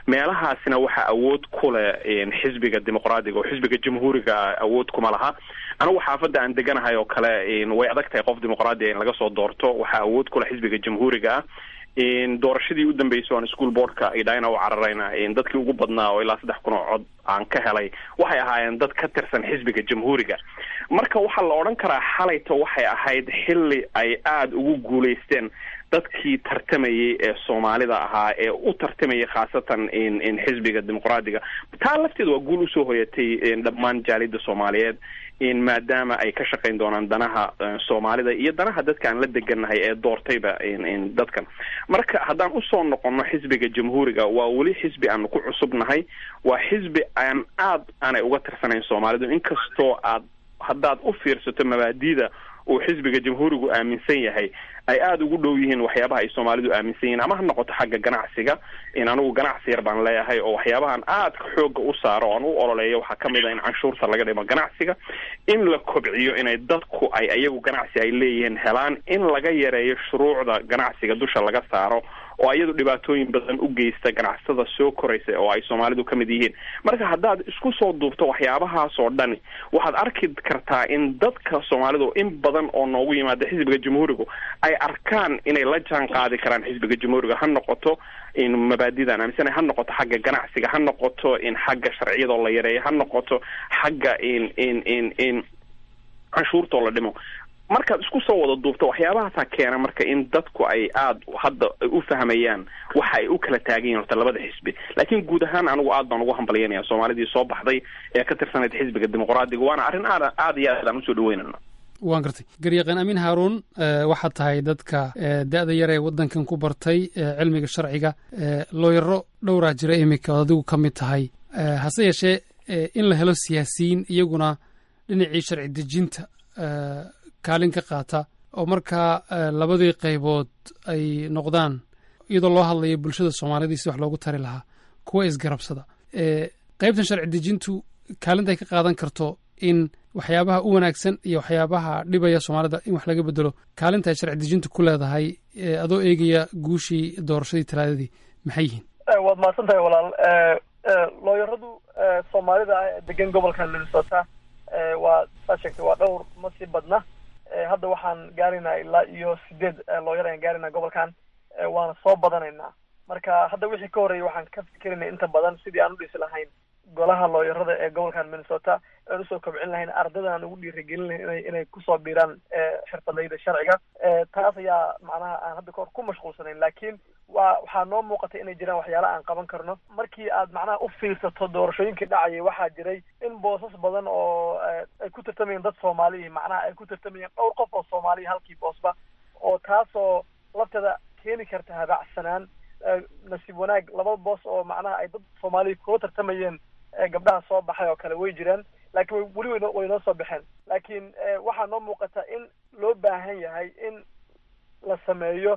meelahaasina waxaa awood ku leh xisbiga dimuqraadiga oo xisbiga jamhuuriga awood kuma laha anigu xaafadda aan deganahay oo kale way adag tahay qof dimuqraadiga in laga soo doorto waxaa awood ku leh xisbiga jamhuuriga ah doorashadii u dambeysay oan school boardka idhayna u cararayna dadkii ugu badnaa oo ilaa saddex kun oo cod aan ka helay waxay ahaayeen dad ka tirsan xisbiga jamhuuriga marka waxaa la odhan karaa xalayto waxay ahayd xilli ay aada ugu guulaysteen dadkii tartamayay ee soomaalida ahaa ee u tartamayay khaasatan xisbiga dimuqraadiga taa lafteeda waa guul usoo hoyatay dhammaan jaalida soomaaliyeed maadaama ay ka shaqayn doonaan danaha soomaalida iyo danaha dadka aan la degannahay ee doortayba dadkan marka haddaan usoo noqono xisbiga jamhuuriga waa weli xisbi aanu ku cusubnahay waa xisbi aan aad aanay uga tirsanayn soomaalidu inkastoo aad haddaad u fiirsato mabaadida uu xisbiga jamhuurigu aaminsan yahay ay aada ugu dhow yihiin waxyaabaha ay soomaalidu aaminsan yihiin ama ha noqoto xagga ganacsiga in anigu ganacsi yar baan leeyahay oo waxyaabahan aadka xooga u saaro o aan u ololeeyo waxaa kamid a in canshuurta laga dhimo ganacsiga in la kobciyo inay dadku ay iyagu ganacsi ay leeyihiin helaan in laga yareeyo shuruucda ganacsiga dusha laga saaro oo iyadu dhibaatooyin badan u geysta ganacsatada soo koraysa oo ay soomaalidu ka mid yihiin marka haddaad isku soo duubto waxyaabahaas oo dhani waxaad arki kartaa in dadka soomaalidu in badan oo noogu yimaada xisbiga jamhuurigu ay arkaan inay la jaan qaadi karaan xisbiga jamhuuriga ha noqoto in mabaadidan aaminsan ha noqoto xagga ganacsiga ha noqoto in xagga sharciyadoo la yareeyo ha noqoto xagga in in in in canshuurtoo la dhimo markaad isku soo wada duubto waxyaabahaasaa keena marka in dadku ay aada hadda u fahmayaan waxa ay u kala taagan yihin horta labada xisbi laakiin guud ahaan anigu aad baan ugu hambalyanaya soomaalidii soo baxday ee ka tirsanayd xisbiga dimuqraadiga waana arrin aad aada iyo aad aan usoo dhaweynana waan gartay garyaqaan amiin haaruun waxaad tahay dadka da-da yar ee waddankan ku bartay cilmiga sharciga looyaro dhowraa jira iminka ood adigu ka mid tahay hase yeeshee in la helo siyaasiyiin iyaguna dhinacii sharci dejinta kaalin ka qaata oo markaa labadii qaybood ay noqdaan iyadoo loo hadlayo bulshada soomaalida si wax loogu tari lahaa kuwa isgarabsada qaybtan sharci dejintu kaalinta ay ka qaadan karto in waxyaabaha u wanaagsan iyo waxyaabaha dhibaya soomaalida in wax laga bedelo kaalinta ay sharci dejintu ku leedahay adoo eegaya guushii doorashadii talaadadii maxay yihiin waad mahadsan tahay walaal looyaradu soomaalida ah ee degan gobolka minnesota waa saa sheegtay waa dhowr ma sii badna hadda waxaan gaaraynaa ilaa iyo sideed looyar ayaan gaaraynaa gobolkan waana soo badanaynaa marka hadda wixii ka horreeyay waxaan ka fikerinay inta badan sidii aan u dhisi lahayn golaha looyarada ee gobolkan minnesota aan usoo kobcin lahayn ardayda aan ugu dhiirigelin lahayn inay inay kusoo biiraan xirfadayda sharciga taas ayaa macnaha aan hadda kahor ku mashquulsanayn laakiin wa waxaa noo muuqatay inay jiraan waxyaala aan qaban karno markii aad macnaha u fiirsato doorashooyinkii dhacayay waxaa jiray in boosas badan oo ay ku tartamayeen dad soomaaliya macnaha ay ku tartamayeen dhowr qof oo soomaaliya halkii boosba oo taasoo lafteeda keeni karta habacsanaan nasiib wanaag laba boos oo macnaha ay dad soomaaliya kula tartamayeen gabdhaha soo baxay oo kale way jiraan laakiin weli way way noo soo baxeen laakiin waxaa noo muuqata in loo baahan yahay in la sameeyo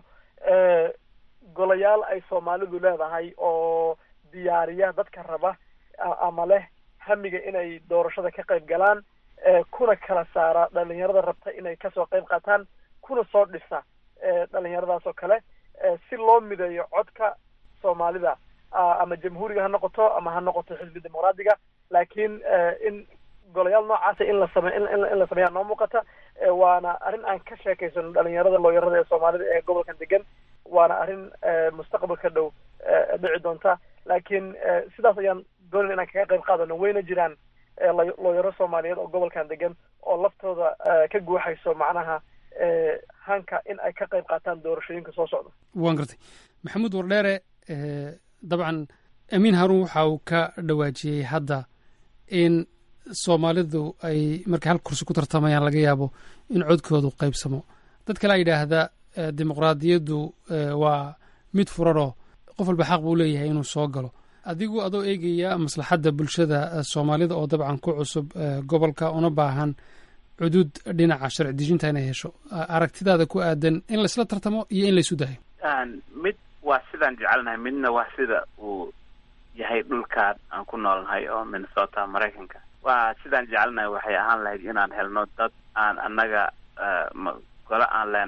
golayaal ay soomaalidu leedahay oo diyaariya dadka raba ama leh hamiga inay doorashada ka qayb galaan kuna kala saara dhalinyarada rabta inay kasoo qayb qaataan kuna soo dhisa dhalinyaradaas oo kale si loo mideeyo codka soomaalida ama jamhuuriga ha noqoto ama ha noqoto xisbi dimuqraadiga laakiin in golayaal noocaasa in la same in la sameeyaa noo muuqata waana arrin aan ka sheekaysano dhalinyarada looyarada ee soomaalida ee gobolkan degan waana arrin mustaqbalka dhow dhici doonta laakiin sidaas ayaan doonayn inaan kaga qayb qaadano wayna jiraan looyaro soomaaliyeed oo gobolkan degan oo laftooda ka guuxayso macnaha hanka in ay ka qayb qaataan doorashooyinka soo socda waan gartay maxamuud wardheere dabcan amiin haruun waxa uu ka dhawaajiyey hadda in soomaalidu ay markay hal kursi ku tartamayaan laga yaabo in codkoodu qaybsamo dad kale a yidhaahda dimuqraadiyaddu waa mid furanoo qof walba xaq buu leeyahay inuu soo galo adigu adoo eegaya maslaxadda bulshada soomaalida oo dabcan ku cusub gobolka una baahan cudud dhinaca sharci dejinta inay hesho aragtidaada ku aadan in laysla tartamo iyo in laysu dayo mid waa sidaan jecelnahay midna waa sida uu yahay dhulkaan aan ku noolnahay oo minnesota maraykanka waa sidaan jecelnahay waxay ahaan lahayd inaan helno dad aan annaga gole aan leenahay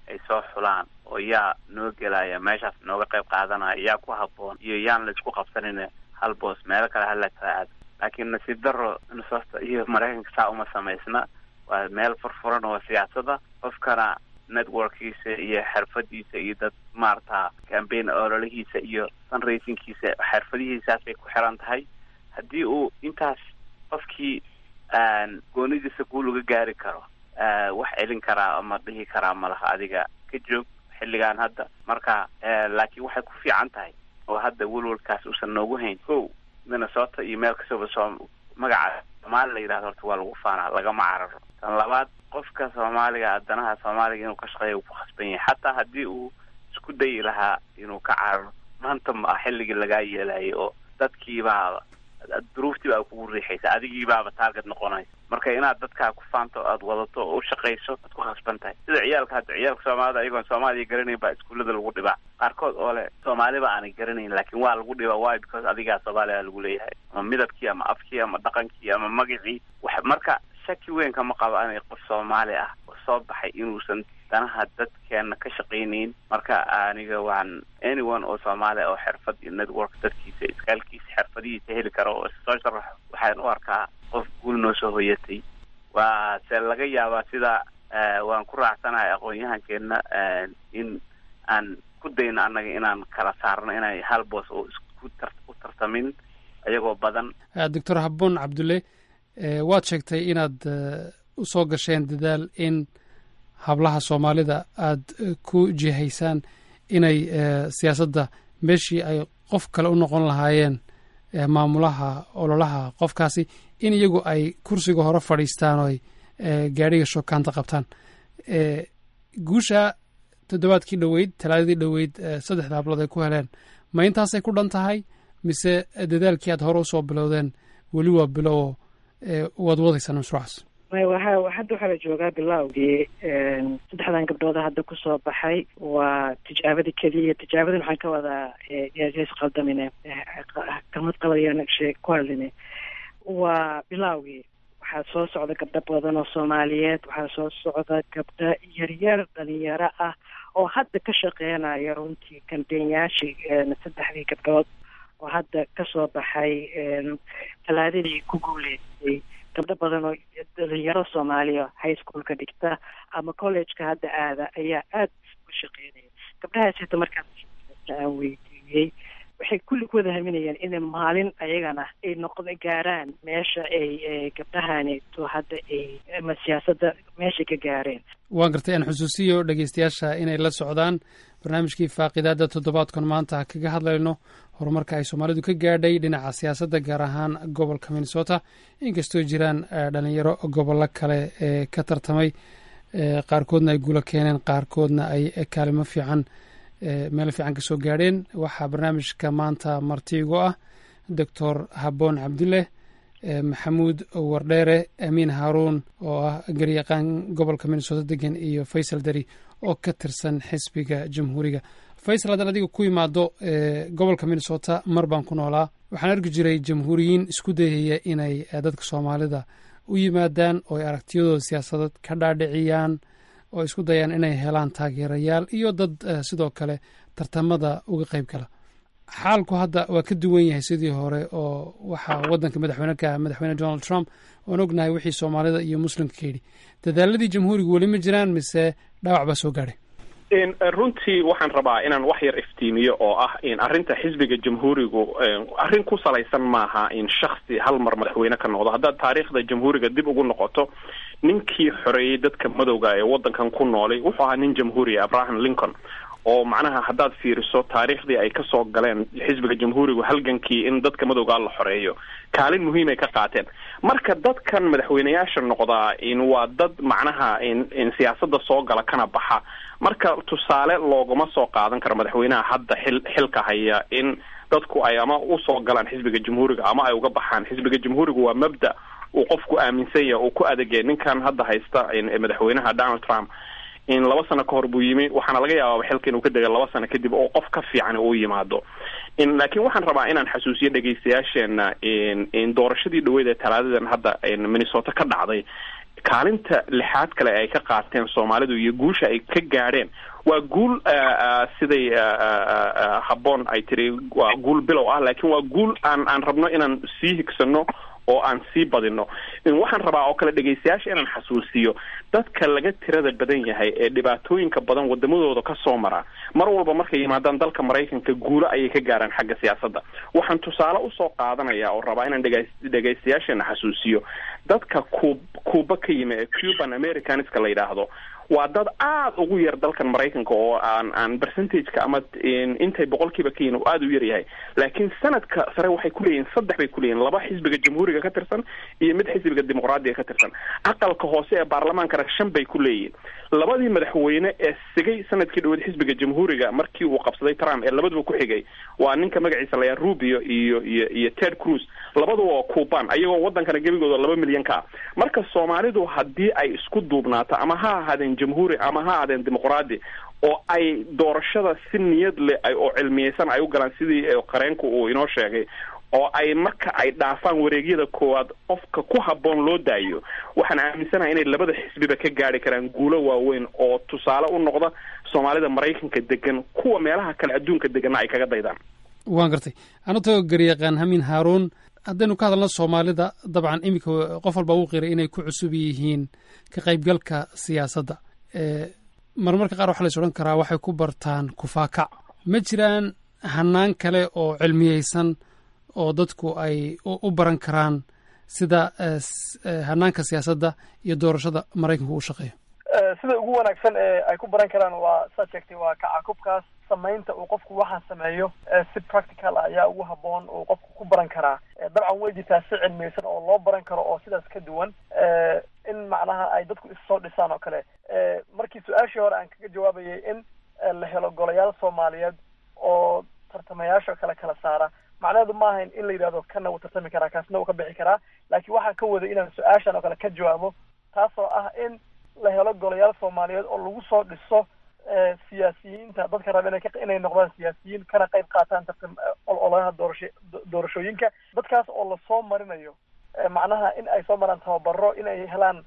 ay soo xulaan oo yaa noo gelaya meeshaas nooga qayb qaadanaya yaa ku habboon iyo yaan la isku qabsanin hal boos meelo kale hala kala aado laakiin nasiib daro minnesota iyo maraykanka saa uma samaysna waa meel furfuran oo siyaasada qofkana networkiisa iyo xirfadiisa iyo dad maarata cambaign ololihiisa iyo fundraisingkiisa xirfadihiisaas bay ku xiran tahay haddii uu intaas qofkii goonidiisa guul uga gaari karo wax celin karaa ama dhihi karaa malaha adiga ka joog xilligan hadda marka laakiin waxay ku fiican tahay oo hadda welwalkaas uusan noogu hayn ko minnesota iyo meel kastaba soo magaca soomaali la yidhahdo horta waa lagu faanaa lagama cararo tan labaad qofka soomaaliga danaha soomaaliga inuu ka shaqeeya uu ku khasban yahay xataa haddii uu isku dayi lahaa inuu ka cararo maanta ma ah xilligii lagaa yeelayay oo dadkiibaa duruuftii baa kugu riixaysa adigiibaaba target noqonaysa marka inaad dadkaa ku faanto o aada wadato oo u shaqayso waad ku khasban tahay sida ciyaalka hadda ciyaalka soomaalida ayagoon soomaaliya garanayn baa iskuullada lagu dhibaa qaarkood oo le soomaaliba aanay garanayn laakiin waa lagu dhibaa why because adigaa soomaaliya lagu leeyahay ama midabkii ama afkii ama dhaqankii ama magacii wax marka shaki weyn kama qabo inay qof soomaali ah oo soo baxay inuusan danaha dadkeena ka shaqaynayn marka aniga waan anyone oo soomaali oo xirfad iyo network dadkiisa iskaalkiisa xirfadihiisa heli karo oo soo sharaxo waxaan u arkaa qof guul noo soo hoyatay waa se laga yaabaa sida waan ku raacsanahay aqoon-yahankeena in aan ku dayno annaga inaan kala saarno inay hal boos oo isku tar u tartamin iyagoo badan doctor habboon cabdulle waad sheegtay inaad u soo gasheen dadaal in hablaha soomaalida aada ku jihaysaan inay siyaasadda meeshii ay qof kale u noqon lahaayeen maamulaha ololaha qofkaasi in iyagu ay kursiga hore fadhiistaan oo ay gaadhiga shokaanta qabtaan guusha toddobaadkii dhoweyd talaadadii dhoweyd saddexda hablood ay ku heleen ma intaasay ku dhan tahay mise dadaalkii aad hore usoo bilowdeen weli waa bilowo waad wadaysaan mashruucaas waxa hadda waxaa la joogaa bilowgii saddexdan gabdhooda hadda kusoo baxay waa tijaabadii keliya tijaabadan waxaan ka wadaa s qaldamine kalmad qaladiyaan shee ku hadline waa bilowgii waxaa soo socda gabdho badan oo soomaaliyeed waxaa soo socda gabdho yaryar dhalinyaro ah oo hadda ka shaqeynaya runtii kambeynyaashii saddexdii gabdhood oo hadda kasoo baxay talaadadii ku guuleystay gabdho badan oo dhalinyaro soomaaliya high schoolka dhigta ama collegeka hadda aada ayaa aada u shaqeynaya gabdhahaas hata markaan aan weydiiyey waxay kulli ku wada haminayaan inay maalin ayagana ay noqdo gaaraan meesha ay gabdhahaneeto hadda ay ama siyaasadda meeshay ka gaareen waan gartay aan xusuusiyo dhegeystayaasha inay la socdaan barnaamijkii faaqidaada toddobaadkan maanta kaga hadlayno horumarka ay soomaalidu ka gaadhay dhinaca siyaasadda gaar ahaan gobolka minnesota inkastoo jiraan dhalinyaro gobollo kale ee ka tartamay qaarkoodna ay guulo keeneen qaarkoodna ay kaalimo fiican meel fiican ka soo gaadheen waxaa barnaamijka maanta martiigo ah doctor habboon cabdileh maxamuud wardheere amiin haaruun oo ah garyaqaan gobolka minnesota degan iyo faysal dari oo ka tirsan xisbiga jamhuuriga faysal haddaan adiga ku imaado gobolka minnesota mar baan ku noolaa waxaan arki jiray jamhuuriyiin isku dayaya inay dadka soomaalida u yimaadaan oo ay aragtiyadooda siyaasadeed ka dhaadhiciyaan oo isku dayaan inay helaan taageerayaal iyo dad sidoo kale tartamada uga qayb gala xaalku hadda waa ka duwan yahay sidii hore oo waxaa waddanka madaxweyne ka madaxweyne donald trump oan ognahay wixii soomaalida iyo muslimka ka yidhi dadaaladii jamhuuriga weli ma jiraan mise dhaawac baa soo gaadhay runtii waxaan rabaa inaan wax yar iftiimiyo oo ah in arrinta xisbiga jamhuurigu arrin ku salaysan maaha in shaksi hal mar madaxweyne ka noqdo haddaad taariikhda jamhuuriga dib ugu noqoto ninkii xoreeyey dadka madowga ee waddankan ku noolay wuxuu ahaa nin jamhuuriya abraham lincoln oo macnaha haddaad fiiriso taariikhdii ay kasoo galeen xisbiga jamhuurigu halgankii in dadka madowgaa la xoreeyo kaalin muhiim ay ka qaateen marka dadkan madaxweyneyaasha noqdaa in waa dad macnaha in in siyaasadda soo gala kana baxa marka tusaale looguma soo qaadan karo madaxweynaha hadda xil xilka haya in dadku ay ama usoo galaan xisbiga jamhuuriga ama ay uga baxaan xisbiga jamhuuriga waa mabda uu qofku aaminsan yahay uu ku adegay ninkan hadda haysta madaxweynaha donald trump in laba sano ka hor buu yimi waxaana laga yaabaa xilka inuu ka dega laba sano kadib oo qof ka fiican uu yimaado in laakiin waxaan rabaa inaan xasuusiyo dhegeystayaasheena in in doorashadii dhaweyd ee talaadadan hadda minnesota ka dhacday kaalinta lixaad kale ay ka qaateen soomaalidu iyo guusha ay ka gaadheen waa guul siday habboon ay tiri waa guul bilow ah laakiin waa guul aan aan rabno inaan sii higsano oo aan sii badino waxaan rabaa oo kale dhegaystayaasha inaan xasuusiyo dadka laga tirada badan yahay ee dhibaatooyinka badan wadamadooda ka soo mara mar walba markay yimaadaan dalka maraykanka guulo ayay ka gaaraan xagga siyaasadda waxaan tusaale usoo qaadanaya oo rabaa inaan dhega dhegaystayaasheena xasuusiyo dadka ku kuuba ka yimi ee cuban americanska la yidhaahdo waa dad aada ugu yar dalkan maraykanka oo aan aan percentageka ama intay boqolkiiba ka yihin aada u yar yahay laakiin sanadka sare waxay kuleeyihin saddex bay kuleeyihin laba xisbiga jamhuuriga ka tirsan iyo mid xisbiga dimuqraadiga ka tirsan aqalka hoose ee baarlamaankana shan bay ku leeyihin labadii madaxweyne ee sigay sanadkii dhaweed xisbiga jamhuuriga markii uu qabsaday trump ee labaduba ku xigay waa ninka magaciisa layaa rubio iyo iyo iyo ted cruz labaduba waa cuban ayagoo wadankana gebigooda laba milyan ka ah marka soomaalidu haddii ay isku duubnaato ama ha ahaadeen jamhuuri ama ha ahaadeen dimuqraadi oo ay doorashada si niyad leh ay oo cilmiyeysan ay u galaan sidii qareenku uu inoo sheegay oo ay marka ay dhaafaan wareegyada koowaad qofka ku habboon loo daayo waxaan aaminsanahay inay labada xisbiba ka gaari karaan guulo waaweyn oo tusaale u noqda soomaalida maraykanka degan kuwa meelaha kale adduunka deganna ay kaga daydaan waan gartay anatoo garyaqaan hamin haaruun haddaynu ka hadalno soomaalida dabcan iminka qof walba uu qiray inay ku cusub yihiin ka qaybgalka siyaasadda marmarka qaar waxaa la is odhan karaa waxay ku bartaan kufaakac ma jiraan hanaan kale oo cilmiyeysan oo dadku ay u baran karaan sida hanaanka siyaasadda iyo doorashada maraykanku u shaqeeyo sida ugu wanaagsan ee ay ku baran karaan waa saad sheegtay waa kacakubkaas samaynta uu qofku waxaan sameeyo si practical ah ayaa ugu habboon uu qofku ku baran karaa dabcan way jirtaa si cilmiyeysan oo loo baran karo oo sidaas ka duwan in macnaha ay dadku issoo dhisaan oo kale markii su-aashii hore aan kaga jawaabayay in la helo golayaal soomaaliyeed oo tartamayaasha kale kala saara macnaheedu ma ahayn in la yidhahdo kana wuu tartami karaa kaasna wuu ka bixi karaa laakiin waxaan ka waday inaan su-aashan oo kale ka jawaabo taasoo ah in la helo golayaal soomaaliyeed oo lagu soo dhiso siyaasiyiinta dadka raba inay inay noqdaan siyaasiyiin kana qayb qaataan tartam ololaha doorasho doorashooyinka dadkaas oo lasoo marinayo macnaha in ay soo maraan tababaro in ay helaan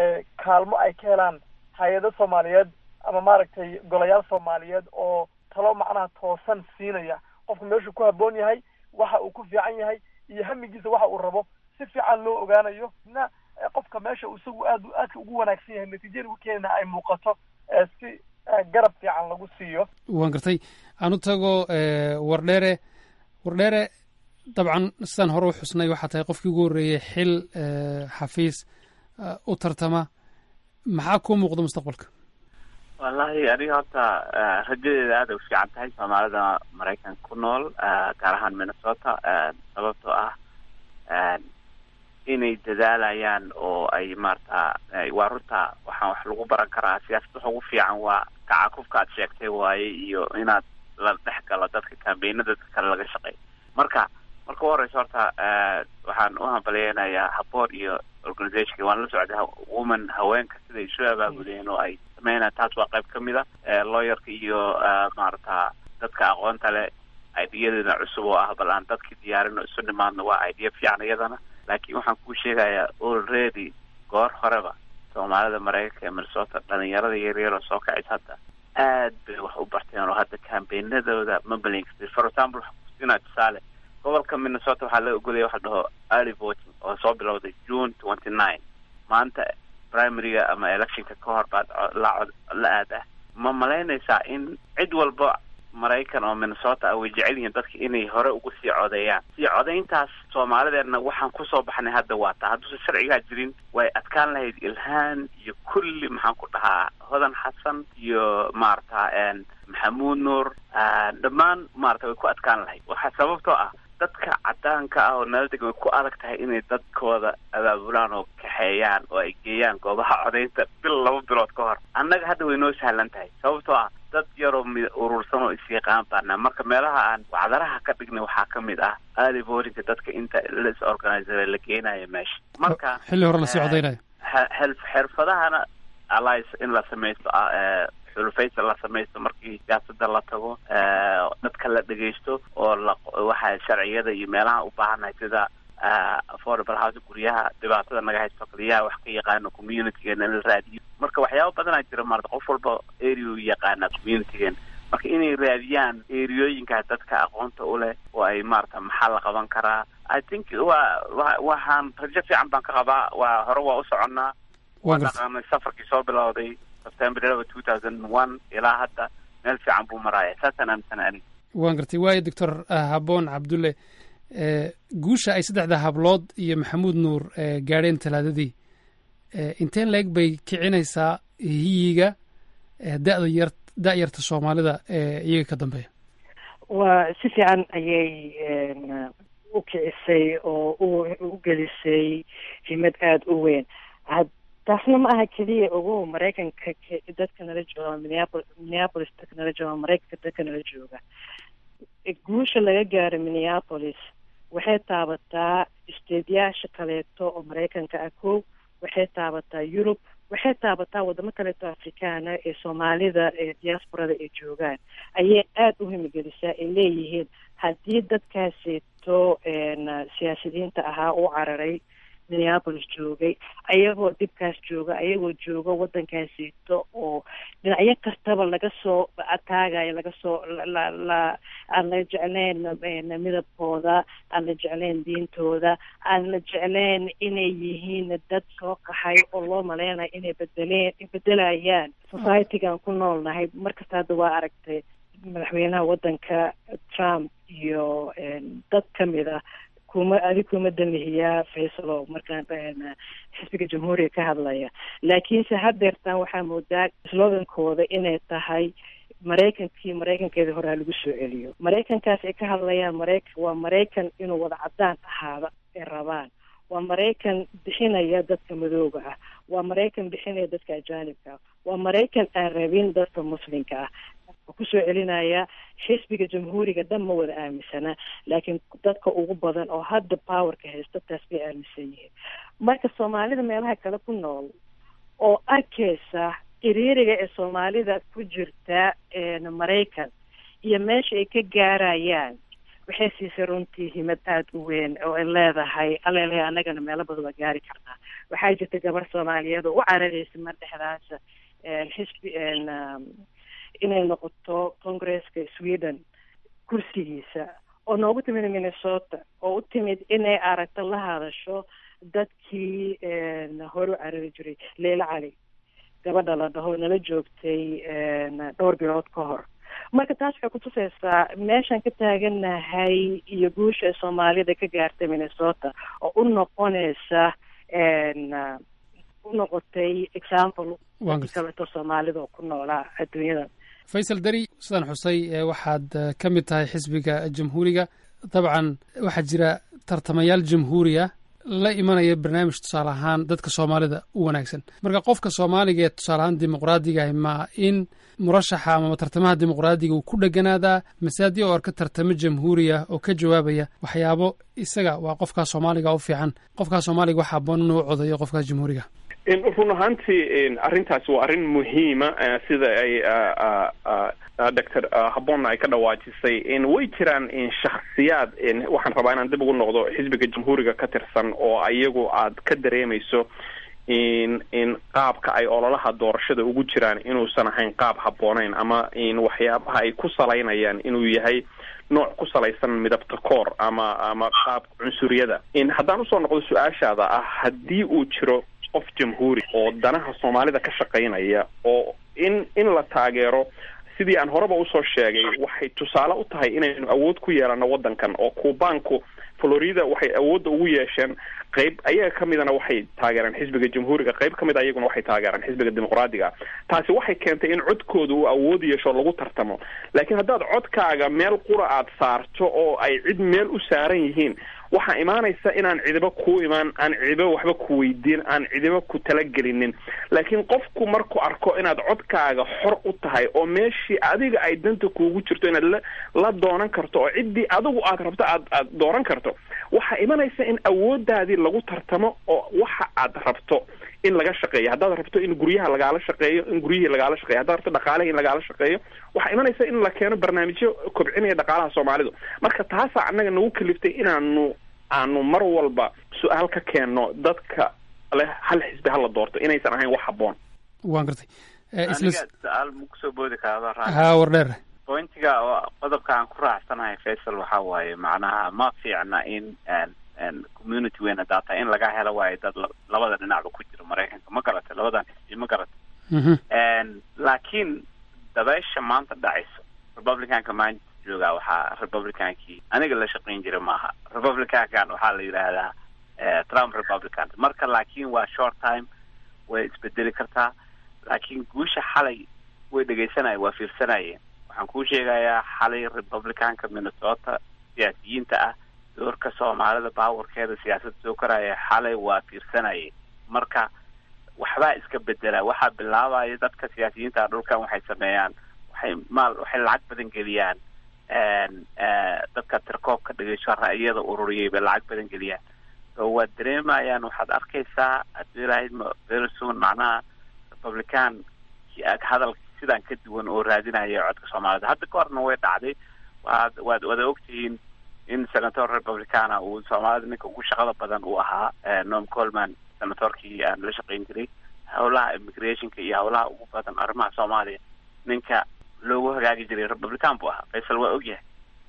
kaalmo ay ka helaan hay-ado soomaaliyeed ama maaragtay golayaal soomaaliyeed oo talo macnaha toosan siinaya qofku meeshuu ku habboon yahay waxa uu ku fiican yahay iyo hamigiisa waxa uu rabo si fiican loo ogaanayo na qofka meesha isagu aad aadka ugu wanaagsan yahay natiijada ugu keenana ay muuqato si garab fiican lagu siiyo waan gartay aan u tago wardheere wardheere dabcan sidaan hore u xusnay waxaa tahay qofkii ugu horreeyey xil xafiis u tartama maxaa kuu muuqda mustaqbalka wallahi aniga horta rajadeeda aada u fiican tahay soomaalida maraykanka ku nool gaar ahaan minnesota sababtoo ah inay dadaalayaan oo ay maarata waa runta waxaan wax lagu baran karaa siyaasad waxa ugu fiican waa kacakufka aad sheegtay waaye iyo inaad la dhex galo dadka kambeynada dadka kale laga shaqeeyo marka marka u horeysa horta waxaan u hambaleynayaa haboor iyo organizationka waan la socday woman haweenka siday isu abaabudeen oo ay sameynayaan taas waa qayb ka mid a lawyerka iyo maarata dadka aqoonta leh ideyadeena cusub oo ah bal aan dadkii diyaarin oo isu nimaadno waa idea fiican iyadana laakiin waxaan kuu sheegayaa already goor horeba soomaalida maraykanka ee minnesota dhalinyarada yaryar oo soo kacaysa hadda aad bay wax u barteen oo hadda kambeynadooda ma balinkasta for example waxaan kusinaa tusaale gobolka minnesota waxaa la ogolaya waxa dhaho early voting oo soo bilowday june twenty nine maanta primaryga ama electionka ka hor baad la cod la aadah ma malaynaysaa in cid walba maraykan oo minnesota ah way jecel yihiin dadka inay hore ugu sii codeeyaan sii codayntaas soomaalideedna waxaan kusoo baxnay hadda waa taa hadduusan sharcigaa jirin way adkaan lahayd ilhaan iyo kulli maxaan ku dhahaa hodan xasan iyo maarata maxamuud nuur dhammaan maarata way ku adkaan lahayd waxaa sababtoo ah dadka cadaanka ah oo nala degan way ku adag tahay inay dadkooda abaabulaan oo kaxeeyaan oo ay geeyaan goobaha codaynta bil laba bilood ka hor annaga hadda way noo sahlan tahay sababtoo ah dad yaroo mi urursan oo isyaqaan baana marka meelaha aan wacdaraha ka dhignay waxaa ka mid ah early votingka dadka inta las organizera la geenayo meesha marka xilli hore lasii codaynayo xirfadahana allies in la samaysto xulufaysa la samaysto markii siyaasada la tago dadka la dhegaysto oo la waxa sharciyada iyo meelaha u baahannahay sida affordable house guryaha dhibaatada naga haysto kaliyaha wax ka yaqaano communitygeena in la raadiyo marka waxyaaba badanaa jira maarata qof walba area u yaqaana communitygeena marka inay raadiyaan eriyooyinka dadka aqoonta u leh oo ay maarata maxaa la qaban karaa i think waa wa waxaan rajo fiican baan ka qabaa waa hore waa u soconnaa waa dhaqaanay safarkii soo bilowday september eleven two thousand one ilaa hadda meel fiican buu maraaya saasaan aaminsan aniga waan gartay waayo doctor haboon cabdulle guusha ay saddexda hablood iyo maxamuud nuur gaadheen talaadadii inteen leeg bay kicinaysaa hiyiga da'da yar da'yarta soomaalida ee iyaga ka dambeeya waa si fiican ayay u kicisay oo u gelisay himad aada u weyn taasna ma aha keliya ogo maraykanka dadka nala jooga minneapol minneapolis dadka nala jooga maraykanka dadka nala jooga guusha laga gaaro minneapolis waxay taabataa isteedyaasha kaleeto oo maraykanka ah kow waxay taabataa yurub waxay taabataa wadamo kaleeto afrikaana ee soomaalida ee diasporada ay joogaan ayay aada u himigelisaa ay leeyihiin haddii dadkaaseeto siyaasiyiinta ahaa u cararay minneapolis joogay ayagoo dhibkaas jooga ayagoo jooga waddankaaseeto oo dhinacyo kastaba laga soo ataagayo laga soo la la aan la jeclayn midabkooda aan la jeclayn diintooda aan la jeclayn inay yihiin dad soo qaxay oo loo maleynayo inay bedeleen bedelayaan societygan ku noolnahay markasta hadda waa aragtay madaxweynaha waddanka trump iyo dad kamid ah kuma adi kuma damihiyaa faysalo markaan xisbiga jamhuuriga ka hadlaya laakiinse haddeertaan waxaa moodaa slogankooda inay tahay maraykankii maraykankeeda horaa lagu soo celiyo maraykankaas ay ka hadlayaan maraykan waa maraykan inuu wada cadaan ahaada ay rabaan waa maraykan bixinaya dadka madooga ah waa maraykan bixinaya dadka ajaanibka ah waa maraykan aan rabin dadka muslimka ah kusoo celinaya xisbiga jamhuuriga dhan ma wada aaminsana laakiin dadka ugu badan oo hadda powerka haysta taas bay aaminsan yihiin marka soomaalida meelaha kale ku nool oo arkaysa iriiriga ee soomaalida ku jirta maraykan iyo meesha ay ka gaarayaan waxay siisay runtii himad aada u weyn oo ay leedahay alele annagana meelo badan waa gaari karnaa waxaa jirta gabar soomaaliyeed oo u cararaysa mar dhexdaasa xisbi inay noqoto congresska sweden kursigiisa oo noogu timid minnesota oo u timid inay aragto la hadasho dadkii hore u carari jiray leila cali gabadha la dhaho nala joogtay dhowr bilood ka hor marka taas waxay kutusaysaa meeshaan ka taaganahay iyo guusha soomaalida ka gaartay minnesota oo u noqonaysa u noqotay example kaleeto soomaalida oo ku noolaa adduunyada faysal dari sidaan xusay waxaad ka mid tahay xisbiga jamhuuriga dabcan waxaa jira tartamayaal jamhuuriya la imanaya barnaamij tusaale ahaan dadka soomaalida u wanaagsan marka qofka soomaaliga ee tusaale ahaan dimuqraadigaah ma in murashaxa amaba tartamaha dimuqraadiga uu ku dheganaadaa mase haddii oo arka tartamo jamhuuriya oo ka jawaabaya waxyaabo isaga waa qofkaa soomaaliga u fiican qofkaa soomaaliga waxaa aboon inuu codayo qofkaas jamhuuriga run ahaantii arrintaasi waa arrin muhiima sida ay doctor habonna ay ka dhawaajisay way jiraan shakhsiyaad waxaan rabaa inaan dib ugu noqdo xisbiga jamhuuriga ka tirsan oo iyagu aad ka dareemayso in in qaabka ay ololaha doorashada ugu jiraan inuusan ahayn qaab habbooneyn ama in waxyaabaha ay ku salaynayaan inuu yahay nooc ku salaysan midabta koor ama ama qaab cunsuriyada in haddaan usoo noqdo su-aashaada ah haddii uu jiro qof jamhuuri oo danaha soomaalida ka shaqaynaya oo in in la taageero sidii aan horeba usoo sheegay waxay tusaale u tahay inaynu awood ku yeelano waddankan oo kuubaanku florida waxay awoodda ugu yeesheen qayb ayaga ka midana waxay taageereen xisbiga jamhuuriga qayb ka mid ayaguna waxay taageereen xisbiga dimuqraadiga taasi waxay keentay in codkooda uu awood yeesho lagu tartamo laakiin haddaad codkaaga meel qura aad saarto oo ay cid meel u saaran yihiin waxaa imaanaysa inaan cidiba kuu imaan aan cidiba waxba ku weydiin aan cidiba ku talagelinin laakiin qofku markuu arko inaad codkaaga xor u tahay oo meeshii adiga ay danta kuugu jirto inaad la la doonan karto oo ciddii adigu aad rabto aad aad dooran karto waxaa imanaysa in awoodaadii lagu tartamo oo waxa aad rabto in laga shaqeeyo haddaad rabto in guryaha lagaala shaqeeyo in guryihii lagaala shaqeeyo haddaad rabto dhaqaalahi in lagaala shaqeeyo waxaa imanaysa in la keeno barnaamijyo kobcinaya dhaqaalaha soomaalidu marka taasaa annaga nagu kaliftay inaanu aanu mar walba su-aal ka keenno dadka leh hal xisbi hala doorto inaysan ahayn wax habboon waan gartay aniga su-aal ma kusoo boodi karaa haa wardheer pointiga oo qodobka aan ku raacsanahay faysal waxa waaye macnaha ma fiicna in community weyn hadaa tahay in laga helo waayo dad labada dhinacba ku jira maraykanka ma garatay labadan xisbi ma garatay laakiin dabeysha maanta dhacayso republicanka maanta joogaa waxaa republicankii aniga la shaqayn jira maaha republicankan waxaa la yidhaahdaa trump republican marka laakiin waa short time way isbedeli kartaa laakiin guusha xalay way dhegaysanaya waa fiirsanayeen waxaan kuu sheegayaa xalay republicanka minnesota siyaasiyiinta ah doorka soomaalida baawarkeeda siyaasadda soo koraya xalay waa fiirsanayeen marka waxbaa iska bedela waxaa bilaabaya dadka siyaasiyiinta ah dhulkan waxay sameeyaan waxay maal waxay lacag badan geliyaan dadka tirkoobka dhegeyso ra'yada ururiyay bay lacag badan geliyaan so waad dareemayaan waxaad arkaysaa haddii ilahayd very soon macnaha republican hadalka sidaan ka duwan oo raadinaya codka soomaalida hadda ka horna way dhacday waad waad wada ogtihiin in senator republicana uu soomaalida ninka ugu shaqada badan uu ahaa nom colman senatorkii aan la shaqayn jiray howlaha immigrationka iyo howlaha ugu badan arrimaha soomaaliya ninka loogu hagaagi jiray republican buu ahaa faysal waa ogyahay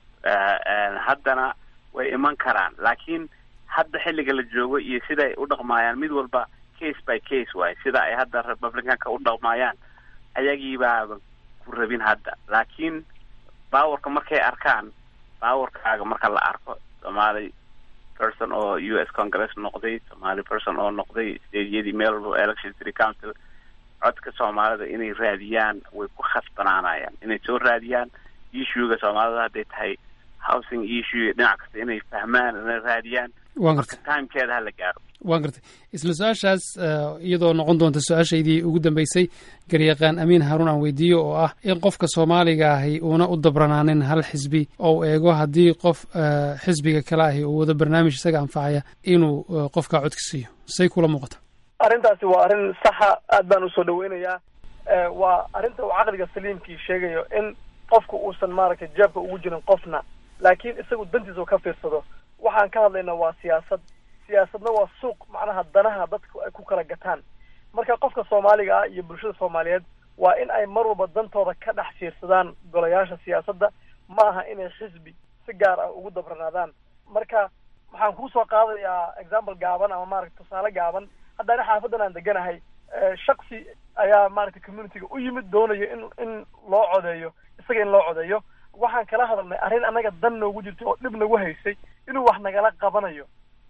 haddana way iman karaan laakiin hadda xilliga la joogo iyo siday u dhaqmaayaan mid walba case by case waaye sida ay hadda republicanka u dhaqmaayaan ayagiibaaba ku rabin hadda laakiin bawarka markay arkaan bawarkaaga marka la arko somaali person oo u s congress noqday somaali person oo noqday stadiyadii meel walba election city council codka soomaalida inay raadiyaan way ku khasbanaanayaan inay soo raadiyaan issuega soomaalida hadday tahay housing issue dhinac kasta inay fahmaan inay raadiyaan waan gartay timekeeda hala gaaro waan gartay isla su-aashaas iyadoo noqon doonta su-aashaydii ugu dambeysay garyaqaan amiin haruun aan weydiiyo oo ah in qofka soomaaliga ahi uuna u dabranaanin hal xisbi oo uu eego haddii qof xisbiga kale ahi uu wado barnaamij isaga anfacaya inuu qofkaa codka siiyo say kula muuqata arrintaasi waa arrin saxa aad baan usoo dhaweynayaa waa arrinta uu caqliga saliimkii sheegayo in qofku uusan maaragtay jeebka ugu jirin qofna laakiin isagu dantiisa ka fiirsado waxaan ka hadlaynaa waa siyaasad siyaasadna waa suuq macnaha danaha dadku ay ku kala gataan marka qofka soomaaliga ah iyo bulshada soomaaliyeed waa in ay mar walba dantooda ka dhex fiirsadaan golayaasha siyaasadda ma aha inay xisbi si gaar ah ugu dabranaadaan marka waxaan kusoo qaadayaa example gaaban ama maaragta tusaale gaaban haddana xaafadan aan deganahay shaksi ayaa maaragtay communityga u yimid doonayo in in loo codeeyo isaga in loo codeeyo waxaan kala hadalnay arrin annaga dan noogu jirtay oo dhib nagu haysay inuu wax nagala qabanayo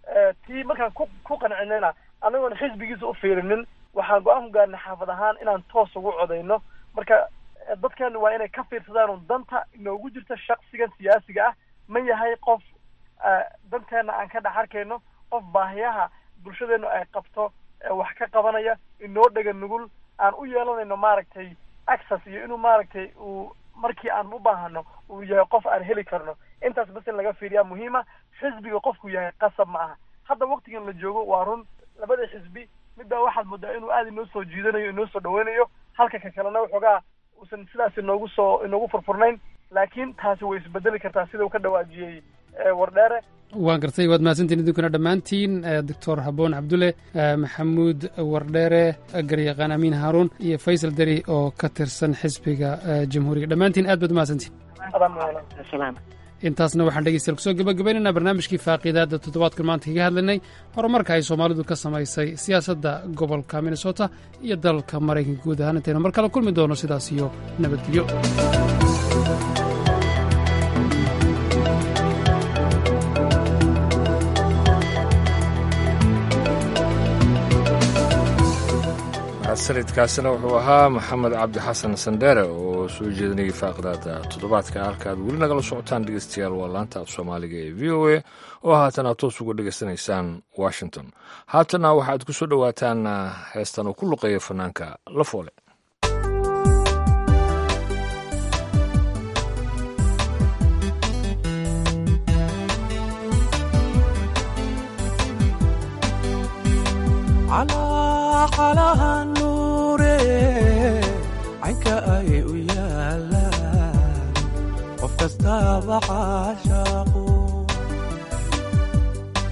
tii markaan ku ku qancinayna anagoon xisbigiisa u fiirinin waxaan go-aan ku gaarnay xaafad ahaan inaan toos ugu codayno marka dadkeenu waa inay ka fiirsadaan un danta inoogu jirta shaksigan siyaasiga ah ma yahay qof danteena aan ka dhex arkayno qof baahiyaha bulshadeenu ay qabto wax ka qabanaya inoo dhega nugul aan u yeelanayno maaragtay access iyo inuu maaragtay uu markii aan u baahano uu yahay qof aan heli karno intaas bas in laga fiiriyaa muhiima xisbiga qofku yahay qasab ma aha hadda waktigan la joogo waa run labada xisbi midbaa waxaad moodaa inuu aada inoo soo jiidanayo inoo soo dhaweynayo halka ka kalena waxoogaa uusan sidaas inoogu soo inoogu furfurnayn laakiin taasi way isbedeli kartaa sida uu ka dhawaajiyey wardheere waan gartay waad mahadsantiin idinkuna dhammaantiin doctor haboon cabdulle maxamuud wardheere garyaqaan amiin haaruun iyo faysal deri oo ka tirsan xisbiga jamhuuriga dhammaantiin aad baad umahadsantiin intaasna waxaan dhegeystayaal kusoo gabagabaynaynaa barnaamijkii faaqiidaadda toddobaadkan maanta kaga hadlaynay horumarka ay soomaalidu ka samaysay siyaasadda gobolka minnesota iyo dalka maraykanka guud ahaan intaynu mar kale kulmi doono sidaas iyo nabadgelyo sanadkaasina wuxuu ahaa maxamed cabdi xasan sandheere oo soo jeedinayay faaqidaada toddobaadka halka aad weli nagala socotaan dhegeystayaal waa laanta af soomaaliga ee v o a oo haatan aad toos uga dhegeysanaysaan washington haatana waxaad ku soo dhowaataan heestan uu ku luqeeya fanaanka lafoole calaha nuure caynka ay u yaalaan qof kastaaba caashaaqu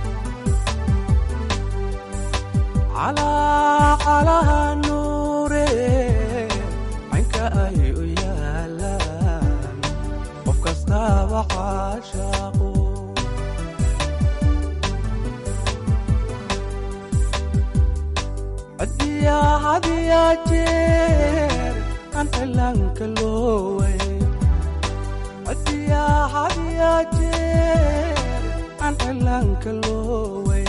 calaacalaha nuure caynka ay u yaalaan qof kastaaba caashaaqo hadiyaa hadiyaa jeer aan cilaanka looway hadiyaa hadiyaa jeer aan cilaanka looway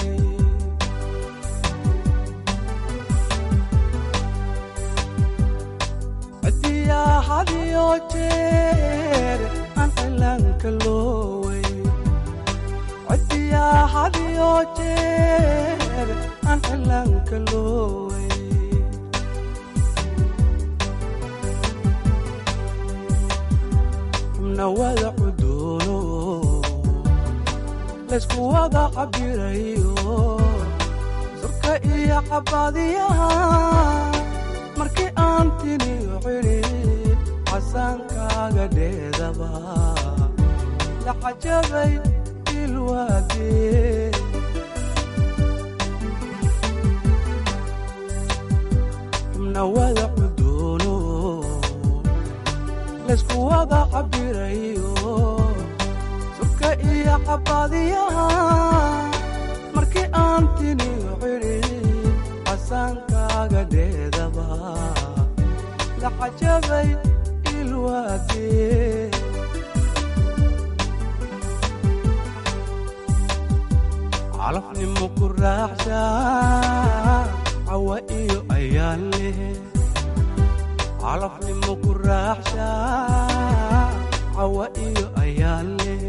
hadiyaa hadiyo jeer aan cilaanka looway hadiyaa hadiyo jeer aan cilaanka looway xubna wada cuduuno laysku wada cabirayo surka iyo cabadiyaha markii aan tiniyo cidhib casaankaaga dheedaba la cajabay ilwaadee xubna wada cuduuno laysku wada cabirayo surka iyo cabadiyaha markii aan tiniyo cidhib casaankaaga dheedaba la cajabay ilwaadee calafnimo ku raaxsha cawa iyo ayaan leh calafnimo ku raaxsha cawa iyo ayaan leh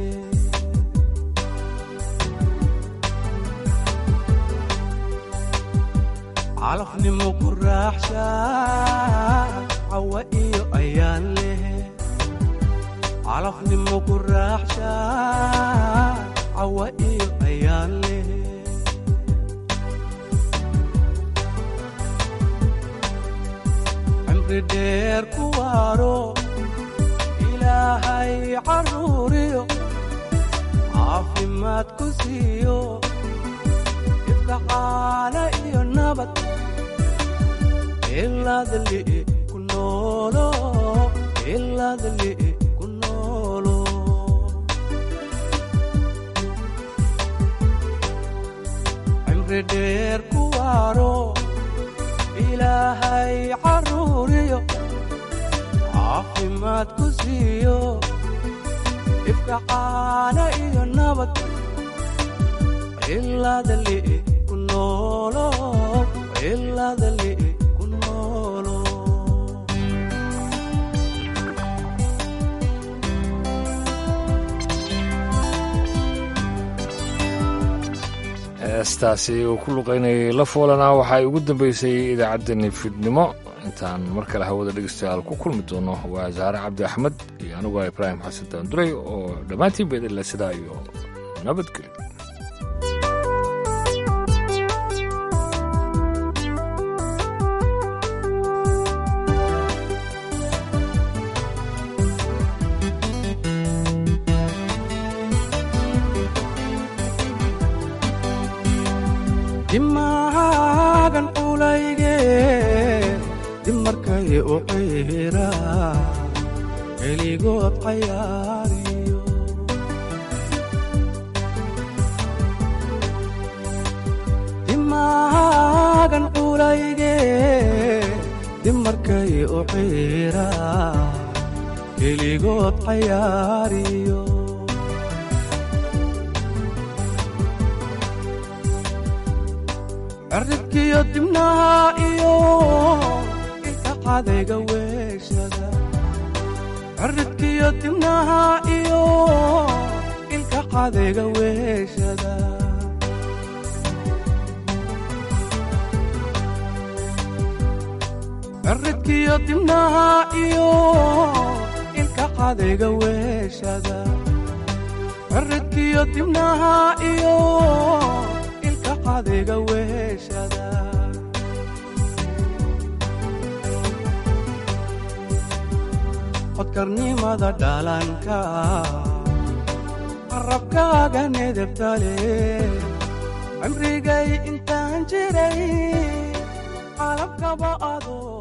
calafnimo ku raaxsha cawa iyo ayaan leh calafnimo ku raaxsha cawa iyo ayaan leh cimri dheer ku waaro ilaahay caruuriyo caafimaad ku siiyo ifkacaana iyo nabad ilaadli ku noolo ilaadli ku noolo cimri dheer ku waaro ilaahay caruuriyo caafimaad ku siiyo ifkacaana iyo nabad ilaadli ku noolo ilaadli ku noolo heestaasi uu ku luqaynayay la foolana waxaa ugu dambeysay idaacaddani fidnimo intaan mar kale hawada dhegeystayaal ku kulmi doono waa saare cabdi axmed iyo aniguo ibraahim xasan daanduray oo dhammaantiin beedila sidaa iyo nabadgelyo dimaagan culayge dib markay u ciira keligood cayaariyo dimaagan culayge dib markay u ciira keligood cayaariyo cirribkiyo dibnaha iyo ilka cadayga weeshada cirribkiyo dibnaha iyo ilka cadayga weeshada cirribkiyo dibnaha iyo ilka cadayga weeshada cirribkiyo dibnaha iyo ilka cadayga weeshada codkarnimada dhalanka qarabkaaga nedebtale cimrigay intaan jiray calabkaba adoo